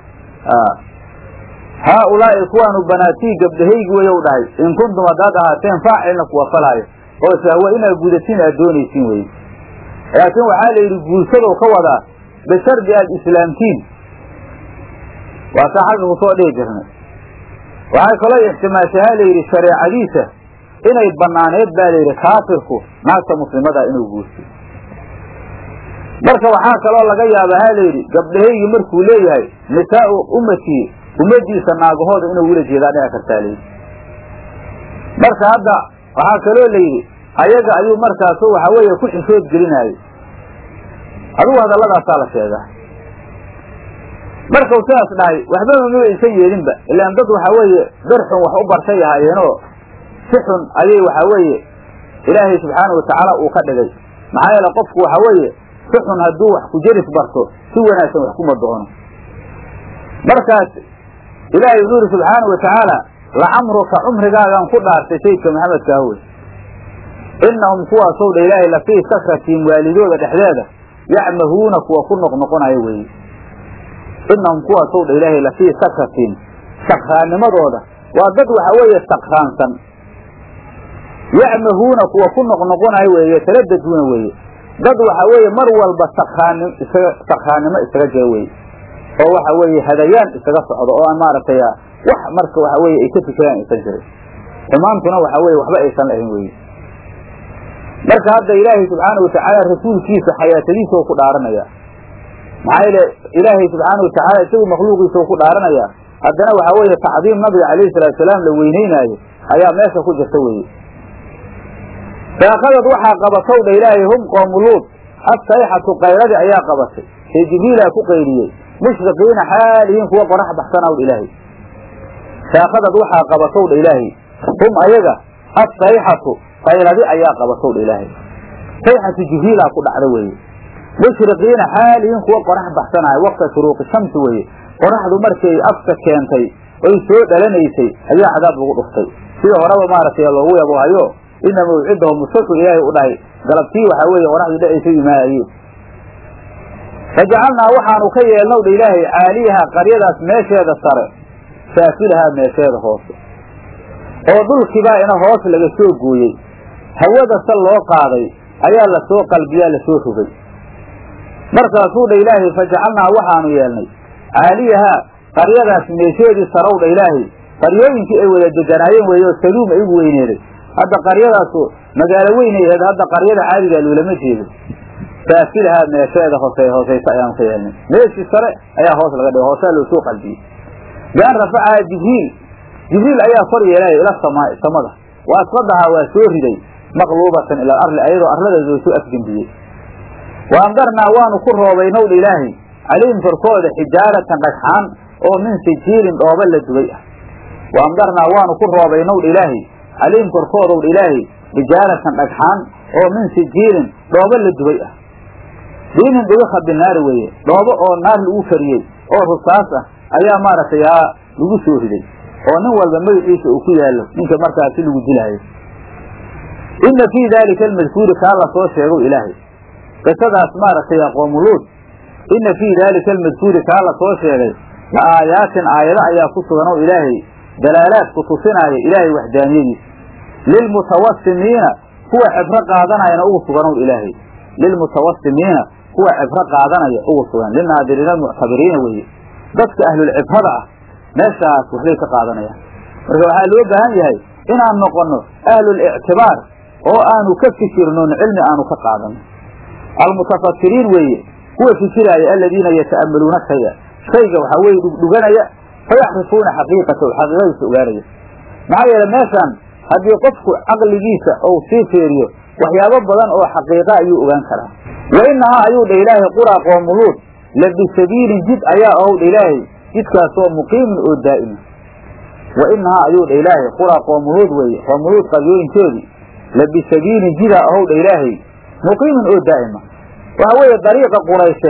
haa ulaa'i kuwaanu banaatii gabdhahaygi wayou dhahay in kuntum haddaad ahaateen faacilna kuwa falaayo oo sahwa inaad gudatiin aad doonaysiin weye laakiin waxaa la yidhi guursadow ka wadaa bishardi aad islaamtiin waasaa xagga kusoo dhihi jirnay waxay kaloo ixtimaashahaa la yidhi shareecadiisa inay banaaneed baa la yidhi kaafirku naagta muslimada inuu guursiyo marka waxaa kaloo laga yaaba ha la yidhi gabdhahaygii markuu leeyahay nisaau ummatii ummadiisa naagahooda inuu ula jeedaa dhici kartaa layidhi marka hadda waxaa kaloo la yidhi ayaga ayuu markaasu waxa weeye ku xishood gelinaayo adigu hadalladaasaa la sheegaa markau sidaas dhahay waxbaba ma aysan yeelinba ilaan dad waxaa weeye bir xun wax u bartay ahaayeenoo si xun ayay waxaa weeye ilaahay subxaana watacaala uu ka dhigay maxaa yeele qofku waxa weeye si xun hadduu wax ku jeris barto si wanaagsan wax kuma doono markaas ilaahay wuxuu yidhi subxaana wa tacaala lacamruka cumrigaagaan ku dhaartay sayidka maxamedka ahwey innahum kuwaasow dha ilaahay lafii sakratiin waalidooda dhexdeeda yacmahuuna kuwa ku noqnoqonaya weeye innahum kuwaasow dha ilaahay lafii sakratiin sakraannimadooda waa dad waxa weeye sakraansan yacmahuuna kuwa ku noqnoqonayo weeye taladaduuna weeye dad waxa weeye mar walba sakraanim isaga sakraannimo isaga jira weye oo waxa weeye hadayaan isaga socdo oo aan maaragtay wax marka waxa weye ay ka fikiraan aysan jirin xumaantuna waxa weye waxba aysan lahayn weye marka hadda ilaahay subxaana watacaala rasuulkiisa xayaatadiisa u ku dhaaranaya maxaa yeele ilaahay subxaana watacaala isagu makhluuqiisa u ku dhaaranaya haddana waxa weeye tacdiim nabiga calayhi salaatu salaam la weyneynaayo ayaa meesha ku jirta weye saakadad waxaa qabatow dha ilaahay hum qoomu luud assayxatu qayradii ayaa qabatay ee jibriilaa ku qayriyey mushriqiina xaalihiin kuwa qorax baxsanaw dha ilaahay saakadad waxaa qabatow dha ilaahay hum ayaga assayxatu qayladi ayaa qabatow dha ilaahay sayxatu jibriilaa ku dhacda weeye mushriqiina xaalihiin kuwa qorax baxsanaayo waqta shuruuqi shamsi weeye qoraxdu markay afka keentay oy soo dhalanaysay ayaa cadaab lagu dhuftay sida horeba maaragtay loogu yabo hayo ina mawcidahum musaku ilaahay u dhahay galabtii waxaa weeye qoraxdu dhacaysa imaayeen fajacalnaa waxaanu ka yeelnow dha ilaahay caaliyaha qaryadaas meesheeda sare saafilahaa meesheeda hoose oo dhulkiibaa ina hoos laga soo gooyey hawada sal loo qaaday ayaa lasoo qalbiyaa lasoo rogay markaasuu dha ilaahay fajacalnaa waxaanu yeelnay caaliyahaa qaryadaas meesheedii sarow dha ilaahay qaryooyinkii ay wada deganaayeen weeye oo saluum ay ugu weyneeday hadda qaryadaasu magaalo weynay aheed hadda qaryada caadigaa loolama jeedo saafilahaa meesheeda hoose hoosaysa ayaanu ka yeelnay meeshii sare ayaa hoos laga dhigay hoosaa loo soo qalbiyey bian rafacahaa jibriil jibriil ayaa kor yeelaya ila samaai samada wa asfadahaa waa soo riday maqluubatan ila arli ayadoo arlada loo soo afgembiyey wa amdarnaa waanu ku roobaynow dha ilaahay calayhim korkooda xijaaratan dhagxaan oo min sijiilin dhooba la dubay ah wa amdarnaa waanu ku roobaynow dha ilaahay calayhim korkoodow dha ilaahay xijaaratan dhagxaan oo min sijiilin dhooba la dubay ah diinin dhibika binaari weeye dhoobo oo naar lagu kariyey oo rusaas ah ayaa maaragtay aa lagu soo riday oo nin walba magaciisa uu ku yaallo ninka markaasi lagu dilaayo inna fii daalika almadkuuri kaa la soo sheegow ilaahay qisadaas maaragtay qoomuluud inna fii daalika almadkuuri kaa la soo sheegay la aayaatin aayado ayaa ku suganow ilaahay dalaalaadku tusinaayo ilaahay waxdaaniyadiisa lilmutawasimiina kuwa cibro qaadanayana ugu suganow ilaahay lilmutawasimiina kuwa cibro qaadanaya ugu sugan linaadiriina almuctabiriina weeye dadka ahlulcibrada ah meeshaas waxbay ka qaadanayaan marka waxaa loo baahan yahay inaan noqono ahlulictibaar oo aanu ka fikirnon cilmi aanu ka qaadano almutafakiriin weeye kuwa fikiraaya aladiina yata'ammaluuna shaya shayga waxaa weye dhugdhuganaya fayaxrifuuna xaqiiqatahu xaqiiqadiisa ogaanaya maxaa yeele meeshaan haddii qofku caqligiisa ou sii fiiriyo waxyaabo badan oo xaqiiqa ayuu ogaan karaa wa inahaa ayuu dha ilaahay quraa qoomuluud la bisabiilin jid ayaa ow dha ilaahay jidkaasoo muqiimin oo daa'ima wa inahaa ayuu dha ilaahay quraa qoomuluud weeye qoomuluud qabyooyinkoodii la bisabiilin jidaa ow dha ilaahay muqiimin oo daa'ima waxa weeye dariiqa quraysheed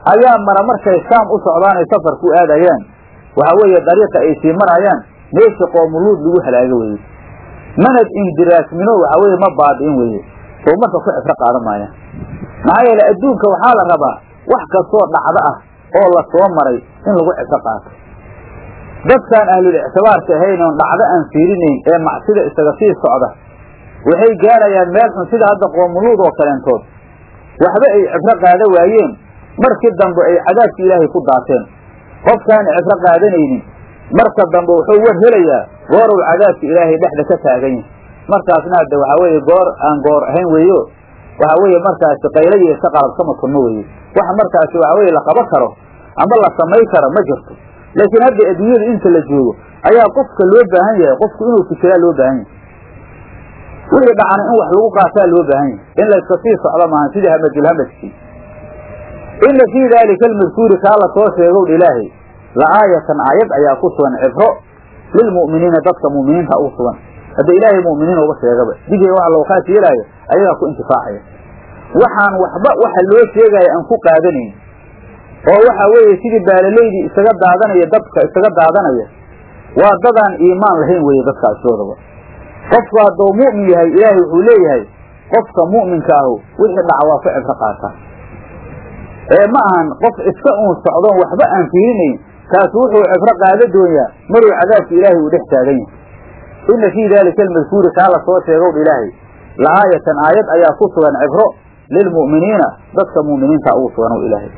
ayaa mara markay shaam u socdaan ay safar ku aadayaan waxa weeye dariiqa ay sii marayaan meesha qoomuluud lagu halaago weye manad indiraasmino waxa weeye ma baadi'in weye oo marka ku cibro qaadan maayaan maxaa yeele adduunka waxaa la rabaa wax kastoo dhacdo ah oo la soo maray in lagu cibro qaato dadkaan ahlul ictibaarka ahayn oon dhacdo aan fiirinayn ee macsida isaga sii socda waxay gaarayaan meel xun sida hadda qoomuluud oo kaleentood waxba ay cibro qaada waayeen markii dambe ay cadaabki ilaahay ku daateen qofkaan cibro qaadanaynin marka dambe wuxuu war helayaa goorow cadaabka ilaahay dhexda ka taagan yahay markaasna hadde waxaa weeye goor aan goor ahayn weeyo waxa weeye markaasi qaylayo iska qalabsama kunmo weeye waxa markaasi waxa weye la qaban karo ama la samay karo ma jirto laakiin hadda adduunyada inta la joogo ayaa qofka loo baahan yahay qofku inuu fikiraa loo baahan yahay wixii dhacana in wax lagu qaataa loo baahan yahay in layska sii socdo maahan sidii hamadulhamadkii ina fii daalika almadkuuri kaa la soo sheegow ilaahay la aayatan aayad ayaa ku sugan cibro lilmu'miniina dadka mu'miniinta ugu sugan hadda ilaahay mu'miniin uga sheegaba digiga waxa loo khaas yeelaayo ayagaa ku intifaacaya waxaan waxba waxa loo sheegaya aan ku qaadanayn oo waxa weeye sidii baalaleydii isaga daadanaya dadka isaga daadanaya waa dadaan iimaan lahayn weeye dadkaasidoodaba qofku hadduu mu'min yahay ilaahay wuxuu leeyahay qofka mu'minka ahu wixii dhaca waa ku cibro qaataa ee ma ahan qof iska uun socdoon waxba aan fiirinayn kaasu wuxuu cibro qaada doonyaa maruu cadaabka ilaahay uu dhex taagan yahay ina fii daalika almadkuuri kaa la soo sheegow ilaahay la aayatan aayad ayaa ku sugan cibro lilmu'miniina dadka mu'miniinta ugu sugan o ilaahay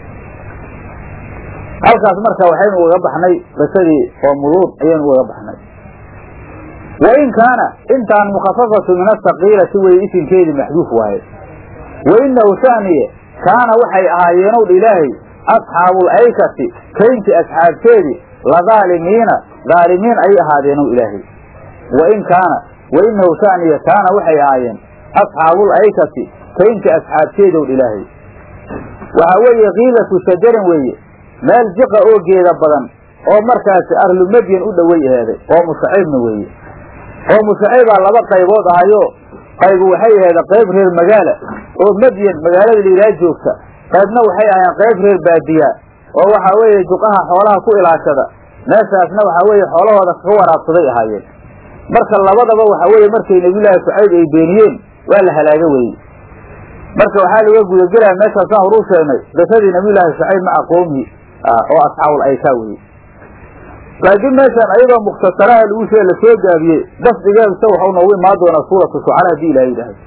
halkaas marka waxaynu ugaga baxnay qisadii qoomuluud ayaynu ugaga baxnay wa in kaana intaan mukhafafatu min asaqiilati weye isinkeedii maxduuf waaye wa inahu shaniye kaana waxay ahaayeenow dha ilaahay asxaabul aykati kaynti asxaabteedii la daalimiina daalimiin ayay ahaadeenow ilaahay wa in kaana wa inahu shaniye kaana waxay ahaayeen asxaabul aykati kaynti asxaabteedow dha ilaahay waxaa weeye kiilatu shajarin weeye meel jiqa oo geeda badan oo markaasi arlu madyan u dhowey aheeday oo mushaciibna weeye oo mushaciibaa laba qaybood ahayo qaybu waxay aheeda qayb reer magaala oo madyan magaalada liilaa joogta qaybna waxay ahayeen qayb reer baadiya oo waxaa weeye juqaha xoolaha ku ilaashada meeshaasna waxaa weeye xoolahooda kaga waraabsaday ahaayeen marka labadaba waxaa weeye markay nebiyullaahi shucayb ay beeniyeen waa la halaaga weye marka waxaa laga gudagelaya meeshaasaan horuu sheegnay qisadii nabiyullaahi shucayb maca qoomihi oo asxaabul aykaa weye laakiin meeshaan ayadoo mukhtasaraha lagu sheege lasoo gaabiyey dafdigeedsa waxau noogu imaan doonaa suuratu shucara haddii ilaha yidhaahdo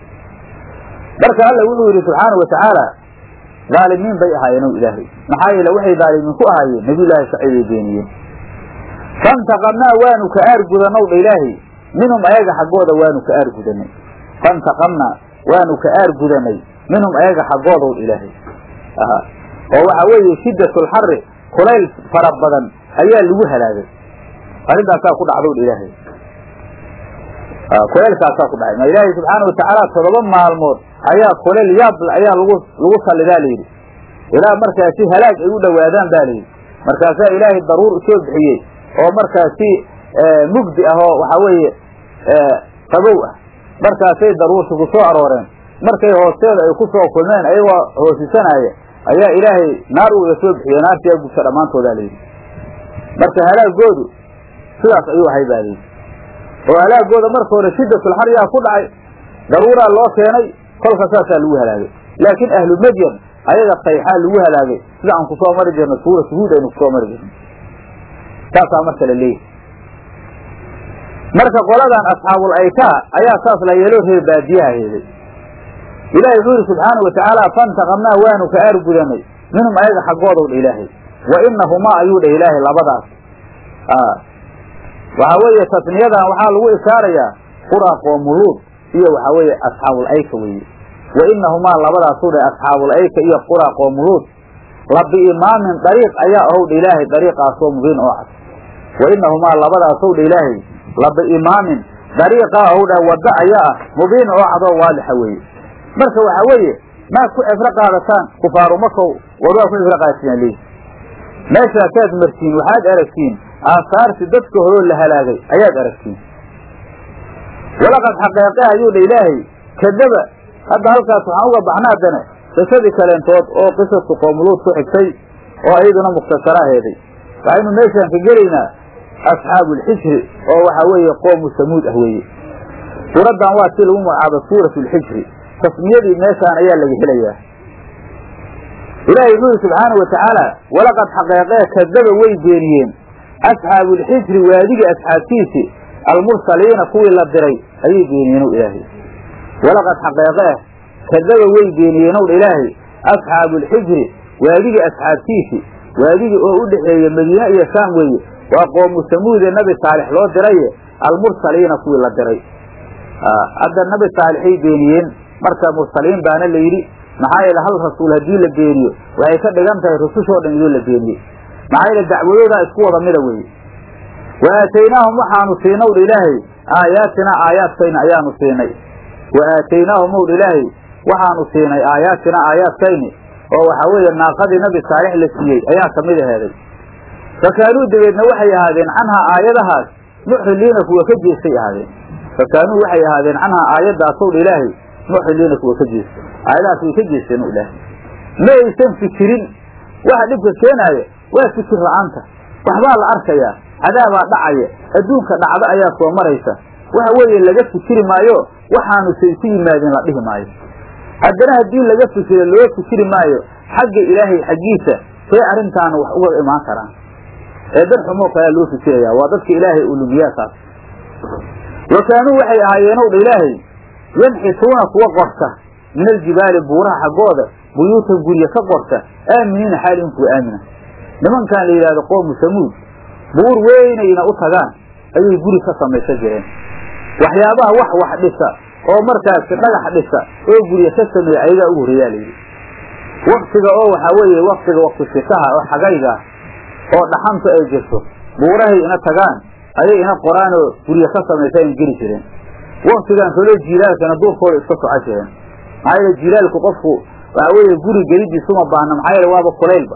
marka alla wuxuu yidhi subxaana wa tacaala dhaalimiin bay ahaayeen o ilaahay maxaa yeele waxay dhaalimiin ku ahaayeen nabiyullaahi shucayb ay beeniyeen fantaqamnaa waanu ka aargudanow dha ilaahay minhum ayaga xaggooda waanu ka aargudanay fantaqamnaa waanu ka aargudanay minhum ayaga xaggoodow dha ilaahay oo waxa weeye shiddatulxari kulayl fara badan ayaa lagu halaagay arrintaasaa ku dhacdow dha ilaahay kulaylkaasaa ku dhacay ma ilaahay subxaana watacaala todoba maalmood ayaa kulayl yaable ayaa lagu lagu sallidaa layidhi ilaa markaasi halaag ay u dhowaadaan ba layidhi markaasaa ilaahay daruur usoo bixiyey oo markaasi mugdi ah oo waxaa weeye qabow ah markaasay daruurta ku soo arooreen markay hoosteeda ay ku soo kulmeen ayagoo hoosisanaya ayaa ilaahay naar uga soo bixiyey naartiyaa gubta dhammaantoodaa layidhi marka halaagoodu sidaas ayuu ahay ba layidhi oo halaagooda marka hore shiddatulxar yaa ku dhacay daruuraa loo keenay kolka saasaa lagu halaagay laakiin ahlu madyan ayaga sayxaa lagu halaagay sida aan kusoo mari jirno suuratu huud aynu kusoo mari jirno saasaa marka la leeyahy marka qoladan asxaabul aykaa ayaa saas la yeelo reer baadiyaha heeday ilahi wuxuu yidhi subxaana wa tacaala fantaqamnaa waanu ka aargudanay minhum ayaga xaggoodow dha ilaahay wa inahumaa ayuu dhah ilaahay labadaas waxaa weeye tasniyadan waxaa lagu ishaarayaa qura qoomuluud iyo waxaa weeye asxaabul ayka weeye wa inahumaa labadaasuu dhah asxaabul ayka iyo qura qoomuluud la biimaamin dariiq ayaa ahow dha ilaahay dariiqaasoo mubiin oo cad wa inahumaa labadaasow dha ilaahay la biimaamin dariiqaa ahow dhah waddo ayaa ah mubiin oo cadoo waadixa weeye marka waxaa weeye maad ku cibro qaadataan kufaaru makow war waa ku cibro qaadataan leeyi meeshaa kaad martiin waxaad aragtiin aasaarti dadka horoo la halaagay ayaad aragtiin walaqad xaqeeqe ayuu dha ilaahay kadaba hadda halkaas waxaan uga baxna haddana qisadii kaleentood oo qisasku qoomuluud ku xigtay oo iyaduna mukhtasara aheeday waxaynu meeshaan ka gelaynaa asxaabu alxijri oo waxaa weeye qoomu samuud ah weeye suuraddan waa si lagu magacaabo suuratu alxijri tasmiyadii meeshaan ayaa laga helayaa ilaahay wuxuu yidhi subxaana wa tacaala walaqad xaqeeqee kadaba way beeniyeen asxaabu alxijri waadigii asxaabtiisii almursaliina kuwii la diray ayay beeniyeenow ilaahay walaqad xaqeeqee kadaba way beeniyeenow ilaahay asxaabu alxijri waadigii asxaabtiisii waadigii oo u dhexeeya madiine iyo shaam weeye waa qoomu samuude nabi saalix loo diraye almursaliina kuwii la diray hadda nabi saalixay beeniyeen marka mursaliin baana la yidhi maxaa yeele hal rasuul haddii la beeniyo waxay ka dhigan tahay rusushoo dhan idoo la beeniyey maxaa yeele dacwadoodaa isku wada mida weeye wa aataynaahum waxaanu siinaw dha ilaahay aayaatinaa aayaadkayna ayaanu siinay wa aataynaahum ow dha ilaahay waxaanu siinay aayaatinaa aayaadkayni oo waxaa weeye naaqadii nabi saalix la siiyey ayaa ka mid aheeday fakaanuu dabeedna waxay ahaadeen canhaa aayadahaas muxriliina kuwa ka jeestay ahaadeen fakaanuu waxay ahaadeen canhaa aayadaasow dha ilaahay muxriliina kuwa ka jeesta aayadahaas way ka jeesteen ilaahay ma aysan fikirin waxa dhibka keenaaya waa fikir la-aanta waxbaa la arkayaa cadaabaa dhacaya adduunka dhacdo ayaa soo maraysa waxa weeye laga fikiri maayo waxaanu say ku yimaadeen la dhihi maayo haddana haddii laga fikiro loo fikiri maayo xagga ilaahay xaggiisa see arrintaana wax uga imaan karaan ee dad xumoo kalea loo fikiraya waa dadka ilaahay uu lumiyaakaas wa kaanuu waxay ahaayeenow dha ilaahay yanxituuna kuwa qorta min aljibaali buuraha xaggooda buyuutan gurye ka qorta aaminiina xaalihin kuwa aamina nimankan la yidhahdo qoomu samuud buur weynayna u tagaan ayay guri ka samaysan jireen waxyaabaha wax wax dhisa oo markaasi dhagax dhisa oo gurye ka sameeya ayagaa ugu horreeyaa layidhi waktiga oo waxaa weeye waktiga wakti sikaha oo xagayga oo dhaxantu ay jirto buurahay ina tagaan ayay ina qoraan oo gurye ka samaysa in geli jireen waktigan kaloo jiilaalkana duurkooda iska soco jireen maxaa yeele jiilaalku qofku waxaa weeye guri gelidiisuma baahna maxaa yeele waaba kulaylba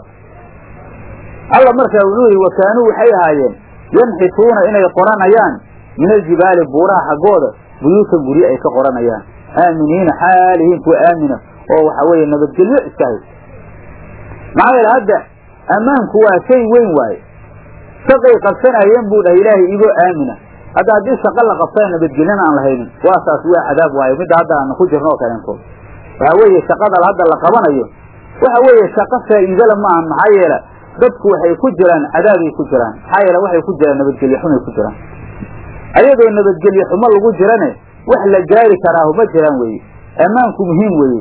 alla markaa wuxuu yihi wa kaanuu waxay ahaayeen yanxituuna inay qoranayaan min aljibaali buuraha xaggooda buyuutan gurye ay ka qoranayaan aaminiina xaalihiin kuwa aamina oo waxaa weeye nabadgelyo iska hay maxaa yeele hadda ammaanku waa shay weyn waaye shaqay qabsanayeen buu dhahay ilaahay igoo aamina hadda haddii shaqa la qabtana nabadgelyana aan lahaynin waa saas waa cadaab waayo midda hadda aanu ku jirno oo kaleentood waxaa weeye shaqada hadda la qabanayo waxa weeye shaqo faa'iidala ma ahan maxaa yeele dadku waxay ku jiraan cadaabay ku jiraan maxaa yeele waxay ku jiraan nabadgelye xumay ku jiraan ayadoo nabadgelye xumo lagu jirane wax la gaari karaahu ma jiraan weeye ammaanku muhiim weeye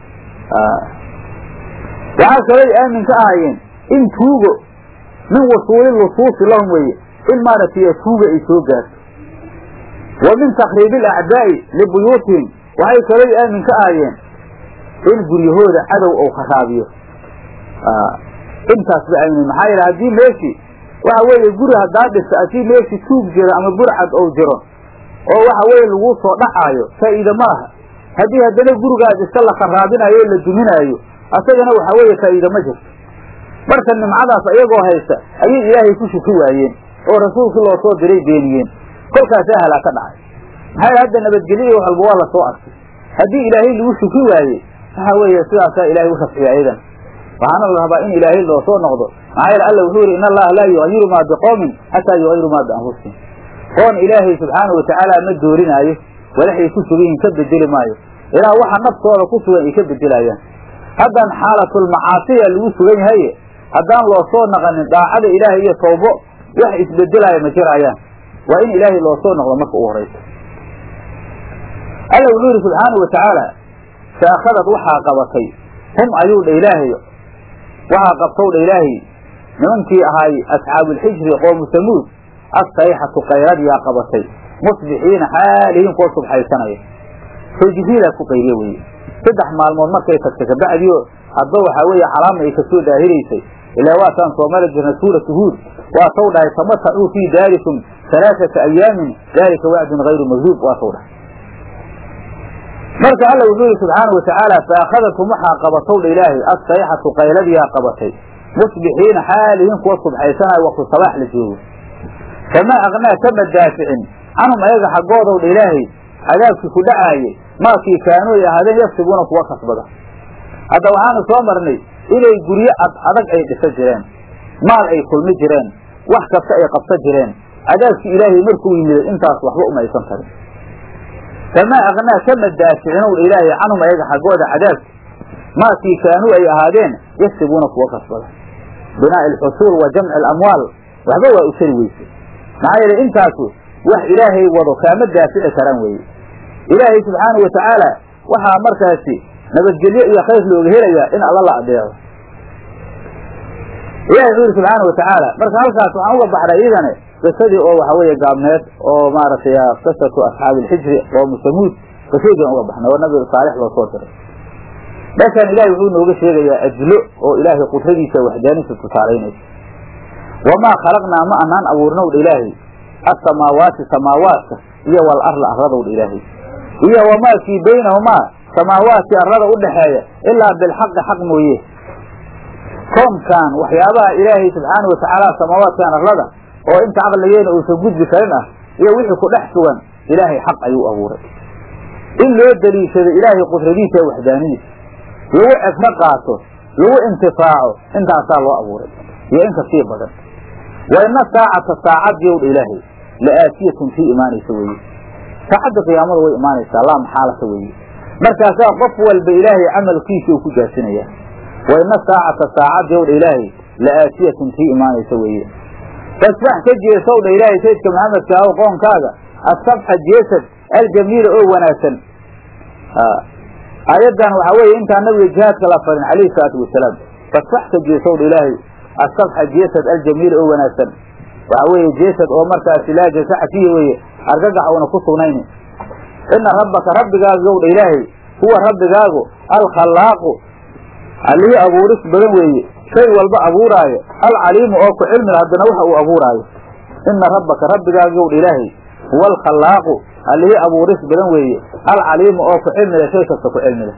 waxaa kalay aamin ka ahaayeen in tuugo min wusuuli lusuusi lahum weeye in maaragtay tuuga ay soo gaarto wa min takriibi alacdaa'i libuyuutihim waxay kalay aamin ka ahaayeen in guryahooda cadow ou kharaabiyo intaas ba aamin maxaa yeele haddii meeshii waxa weeye guri haddaa dhisa haddii meeshii tuug jiro ama burcad ou jiro oo waxa weeye laguu soo dhacaayo faa'iide ma laha haddii haddana gurigaas iska la kharaabinaayo o la duminaayo asagana waxaa weeye faa'iide ma jirto marka nimcadaas ayagoo haysta ayay ilaahay ku shuki waayeen oo rasuulkii loo soo diray beeniyeen kolkaasaa halaa ka dhacay maxaa yeele hadda nabadgelyo iyo wax walba waa lasoo arkay haddii ilaahay lagu shuki waaye waxa weeye sidaasaa ilaahay u rafciya ayadan waxaana la rabaa in ilaahay loo soo noqdo maxaa yeele alla wuxuu yidhi in allaha laa yugayiru maa biqoomin xataa yugayiru maa bianfusihim oon ilaahay subxaanau watacaala ma doorinaayo walaxay ku sugan yihin ka bedeli maayo ilaa waxa naftooda ku sugan ay ka bedelayaan haddan xaalatulmacaasiya lagu sugan yahaye haddaan loo soo naqanin daacada ilaahay iyo tawbo wax isbedelaya ma jiraayaan waa in ilaahay loo soo noqdo marka u horayso alla wuxuu yidhi subxaanau watacaala faakhadad waxaa qabatay hum ayuu dha ilaahay waxaa qabtow dha ilaahay nimankii ahaay asxaabuulxijri qoomu samuud assayxatu kayradiyaa qabatay musbixiina xaalihiin kuwa subxaysanaya soo jibriilaa ku qayriye weye saddex maalmood markay tagtay kabacdiyo hadba waxaa weeye calaamna ay kasoo daahiraysay ilaa waataan soo mari jirna suuratu huud waa taw dhahay tamatacuu fii daarikum halaaثata ayaamin dalika wacdun hayru magduub waa taw dhahay marka alla wuxuu yihi subxaanau watacaala faakhadatum waxaa qabatow dha ilaahay assayxatu qayladiyaa qabatay musbixiina xaalihiin kuwa subxaysanayo waktu sabaax la joogo kamaa aknaa kama daaficin canhum ayaga xaggoodow dha ilaahay cadaabkii ku dhacaaye maakii kaanuu ay ahaadeen yafsibuuna kuwa kasbada hadda waxaanu soo marnay inay guryo ad adag ay dhisa jireen maal ay kulmi jireen wax kasta ay qabsan jireen cadaabkii ilaahay markuu yimiday intaas waxba uma aysan tarin kamaa aknaa kama daaficinow dha ilaahay canhum ayaga xaggooda cadaabki maakii kaanuu ay ahaadeen yasibuuna kuwa kasbada binaa'i alxusuul wa jamci alamwaal waxba waa u tari weyse maxaa yeele intaasu wax ilaahay wado kaama daafici karaan weeye ilaahay subxaana wa tacaala waxaa markaasi nabadgelyo iyo khayr looga helayaa in alla la adeeco ilahi wuxuu yidhi subxaana watacaala marka halkaas waxaan uga baxnay iyadane qisadii oo waxa weeye gaabneed oo maaragtay qisatu asxaabi ilxijri oo musamuud qisadii uga baxnay oo nabi saalix loo soo diray meeshaan ilahi wuxuu nooga sheegayaa ajlo oo ilaahay qudradiisa waxdaaniisa tusaalaynaysa wamaa khalaqnaa ma anaan abuurnowdha ilaahay asamaawaati samaawaadka iyo wal arla arradowdha ilaahay iyo wamaa kii baynahumaa samaawaadkii arlada udhaxeeya ilaa bilxaqi xaq mooye koonkan waxyaabaha ilaahay subxaana watacaala samaawaadkan arlada oo inta caqligeena uusan gudbi karin ah iyo wixii ku dhex sugan ilaahay xaq ayuu abuuray in loo daliishado ilaahay qudradiisa ee waxdaanidiisa lagu cibro qaato lagu intifaaco intaasaa loo abuuray iyo in kasii badan wa ina saacata saacadii owdha ilaahay la aatiyatun tii imaanaysa weeye saacadda qiyaamada way imaanaysaa laa maxaalata weeye markaasaa qof walba ilaahay camalkiisa uu ku jaasinaya wa ina saacata saacadii owdha ilaahay la aatiyatun tii imaanaysa weeye fasbax ka jeesow dha ilaahay saydka maxamedka aw qoonkaaga asabxa jeesad aljamiila oo wanaagsan aayaddan waxaa weeye intaan nabiga jihaadka la farin calayhi salaatu wasalaam fasbax ka jeesow dha ilaahay asabxa jeesad aljamiila oo wanaagsan waxaa weeye jeesad oo markaasi laa jasaxa fiihi weeye argagax uuna ku sugnayni ina rabbaka rabbigaagu yow dha ilaahay huwa rabbigaagu alkhallaaqu allihii abuuris badan weeye shay walba abuuraayo alcaliimu oo ku cilmila haddana waxa uu abuuraayo ina rabbaka rabbigaagu yow dha ilaahay huwa alkhallaaqu allihii abuuris badan weeye alcaliimu oo ku cilmila shay kasta ku cilmila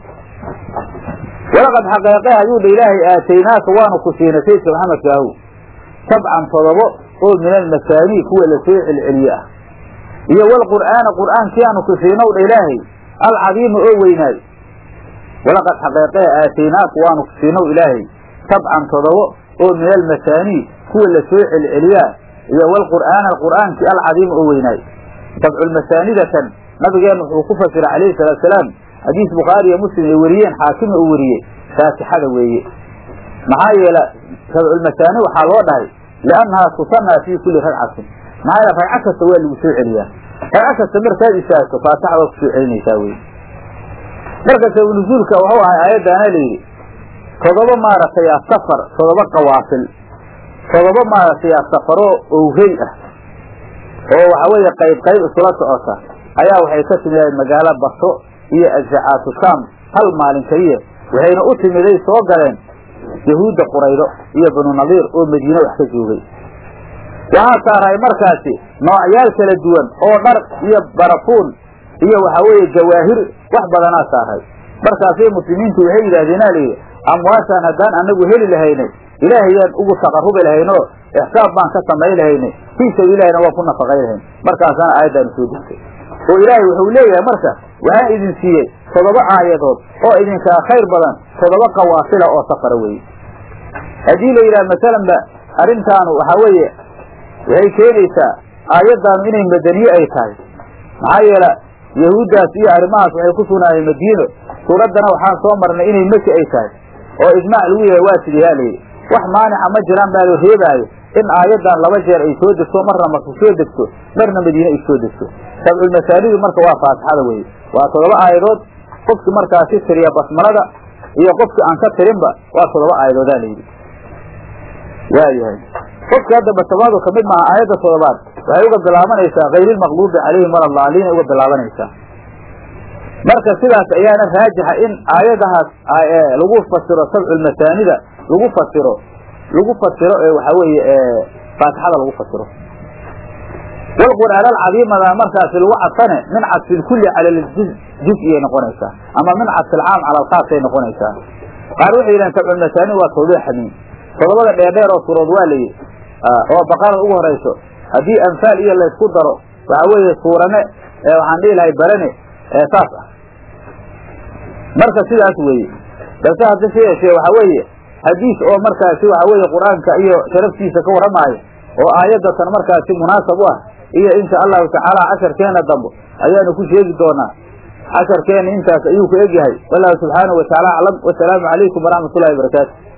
walaqad xaqeeqe ayuu dha ilaahay aataynaaka waanu ku siinay saydka maxamedka ahu sabcan todobo oo min almasaanii kuwa la soo celceliye ah iyo walqur'aana qur'aankii aanu ku siinow dha ilaahay alcadiima oo weynaayo walaqad xaqeeqee aataynaaka waanu ku siinow ilaahay sabcan todobo oo min almasaanii kuwa la soo celceliyaa iyo walqur'aana qur'aankii alcadiima oo weynaayo sabculmasaanidatan nabigeena wuxuu ku fasiray calayhi salaatu salaam xadiis bukhaari iyo muslim ay weriyeen xaakima uu weriyey faatixada weeye maxaa yeele sabculmasaani waxaa loo dhahay liannahaa tusanaa fii kulli ragcatin maxaa yeele ragco kasta waa lagu soo celiyaa ragco kasta markaad istaagto faatixa waa kusoo celinaysaa weye marka sabnuzuulka wuxuu ahay aayaddaana layidhi todoba maaragtay safar todoba qawaafil todoba maaragtay safaro owhey ah oo waxa weeye qayb qayb isula socota ayaa waxay ka timideen magaalo baso iyo ajzacaatu shaam hal maalin keliya waxayna u timiday soo galeen yahuudda quraydo iyo banu nadiir oo madiine wax ka joogay waxaa saarahay markaasi noocyaal kala duwan oo dhar iyo barafuun iyo waxa weeye jawaahir wax badanaa saaray markaasay muslimiintu waxay yidhaahdeenaa layidhi amwaashaan haddaan anagu heli lahaynay ilaahayaan ugu taqarubi lahaynoo ixsaab baan ka samay lahaynay fii sabiilahina waa ku nafaqay lahayn markaasaana aayaddaanu soo degtay oo ilaahay wuxuu leeyahay marka waxaan idin siiyey toddoba aayadood oo idinkaa khayr badan toddoba qawaafila oo safara weeye haddii la yidhaha masalanba arrintaanu waxaa weeye waxay keenaysaa aayaddaanu inay madaniye ay tahay maxaa yeele yahuuddaas iyo arrimahaas waxay ku sugnaayeen madiino suuraddana waxaan soo marnay inay maki ay tahay oo ijmaac lagu yahay waa sidihaa layidhi wax maanica ma jiraan baa loo reebaayo in aayaddan laba jeer ay soo degto marna maku soo degto marna madiine ay soo degto sabculmasaanidu marka waa faatixada weye waa toddoba aayadood qofki markaasi tiriya basmalada iyo qofki aan ka tirinba waa toddoba aayadoodaa layidhi waayahay qofki hadda basmaladu kamid maaha aayadda toddobaad waxay uga bilaabanaysaa hayrilmaqluubi calayhim waladaalina uga bilaabanaysaa marka sidaas ayaana raajixa in aayadahaas lagu fasiro sabculmasaanida lagu fasiro lagu fasiro ee waxaa weeye faatixada lagu fasiro walqur'aan alcadiimada markaasi lagu cadfane min cadfi lkulli cala ljuz juz-iyay noqonaysaa ama min cadfi alcaam cala alkhaasay noqonaysaa qaar waxay yidhahen sabculmasaani waa tawbiix xamiin todobada dheerdheer oo surood waa layi oo baqarada ugu horayso haddii anfaal iyo laysku daro waxaa weeye suurane waxaan dhihi lahay barane saas ah marka sidaas weeye balse haddase yeeshee waxa weeye xadiis oo markaasi waxa weeye qur-aanka iyo sharaftiisa ka warramaayo oo aayadatan markaasi munaasab u ah iyo insha allahu tacaala casharkeena dambe ayaanu ku sheegi doonaa casharkeena intaas ayuu ku egyahay wallahu subxaanahu watacaala aclam wasalaamu calaykum waraxmat ullahi barakaatu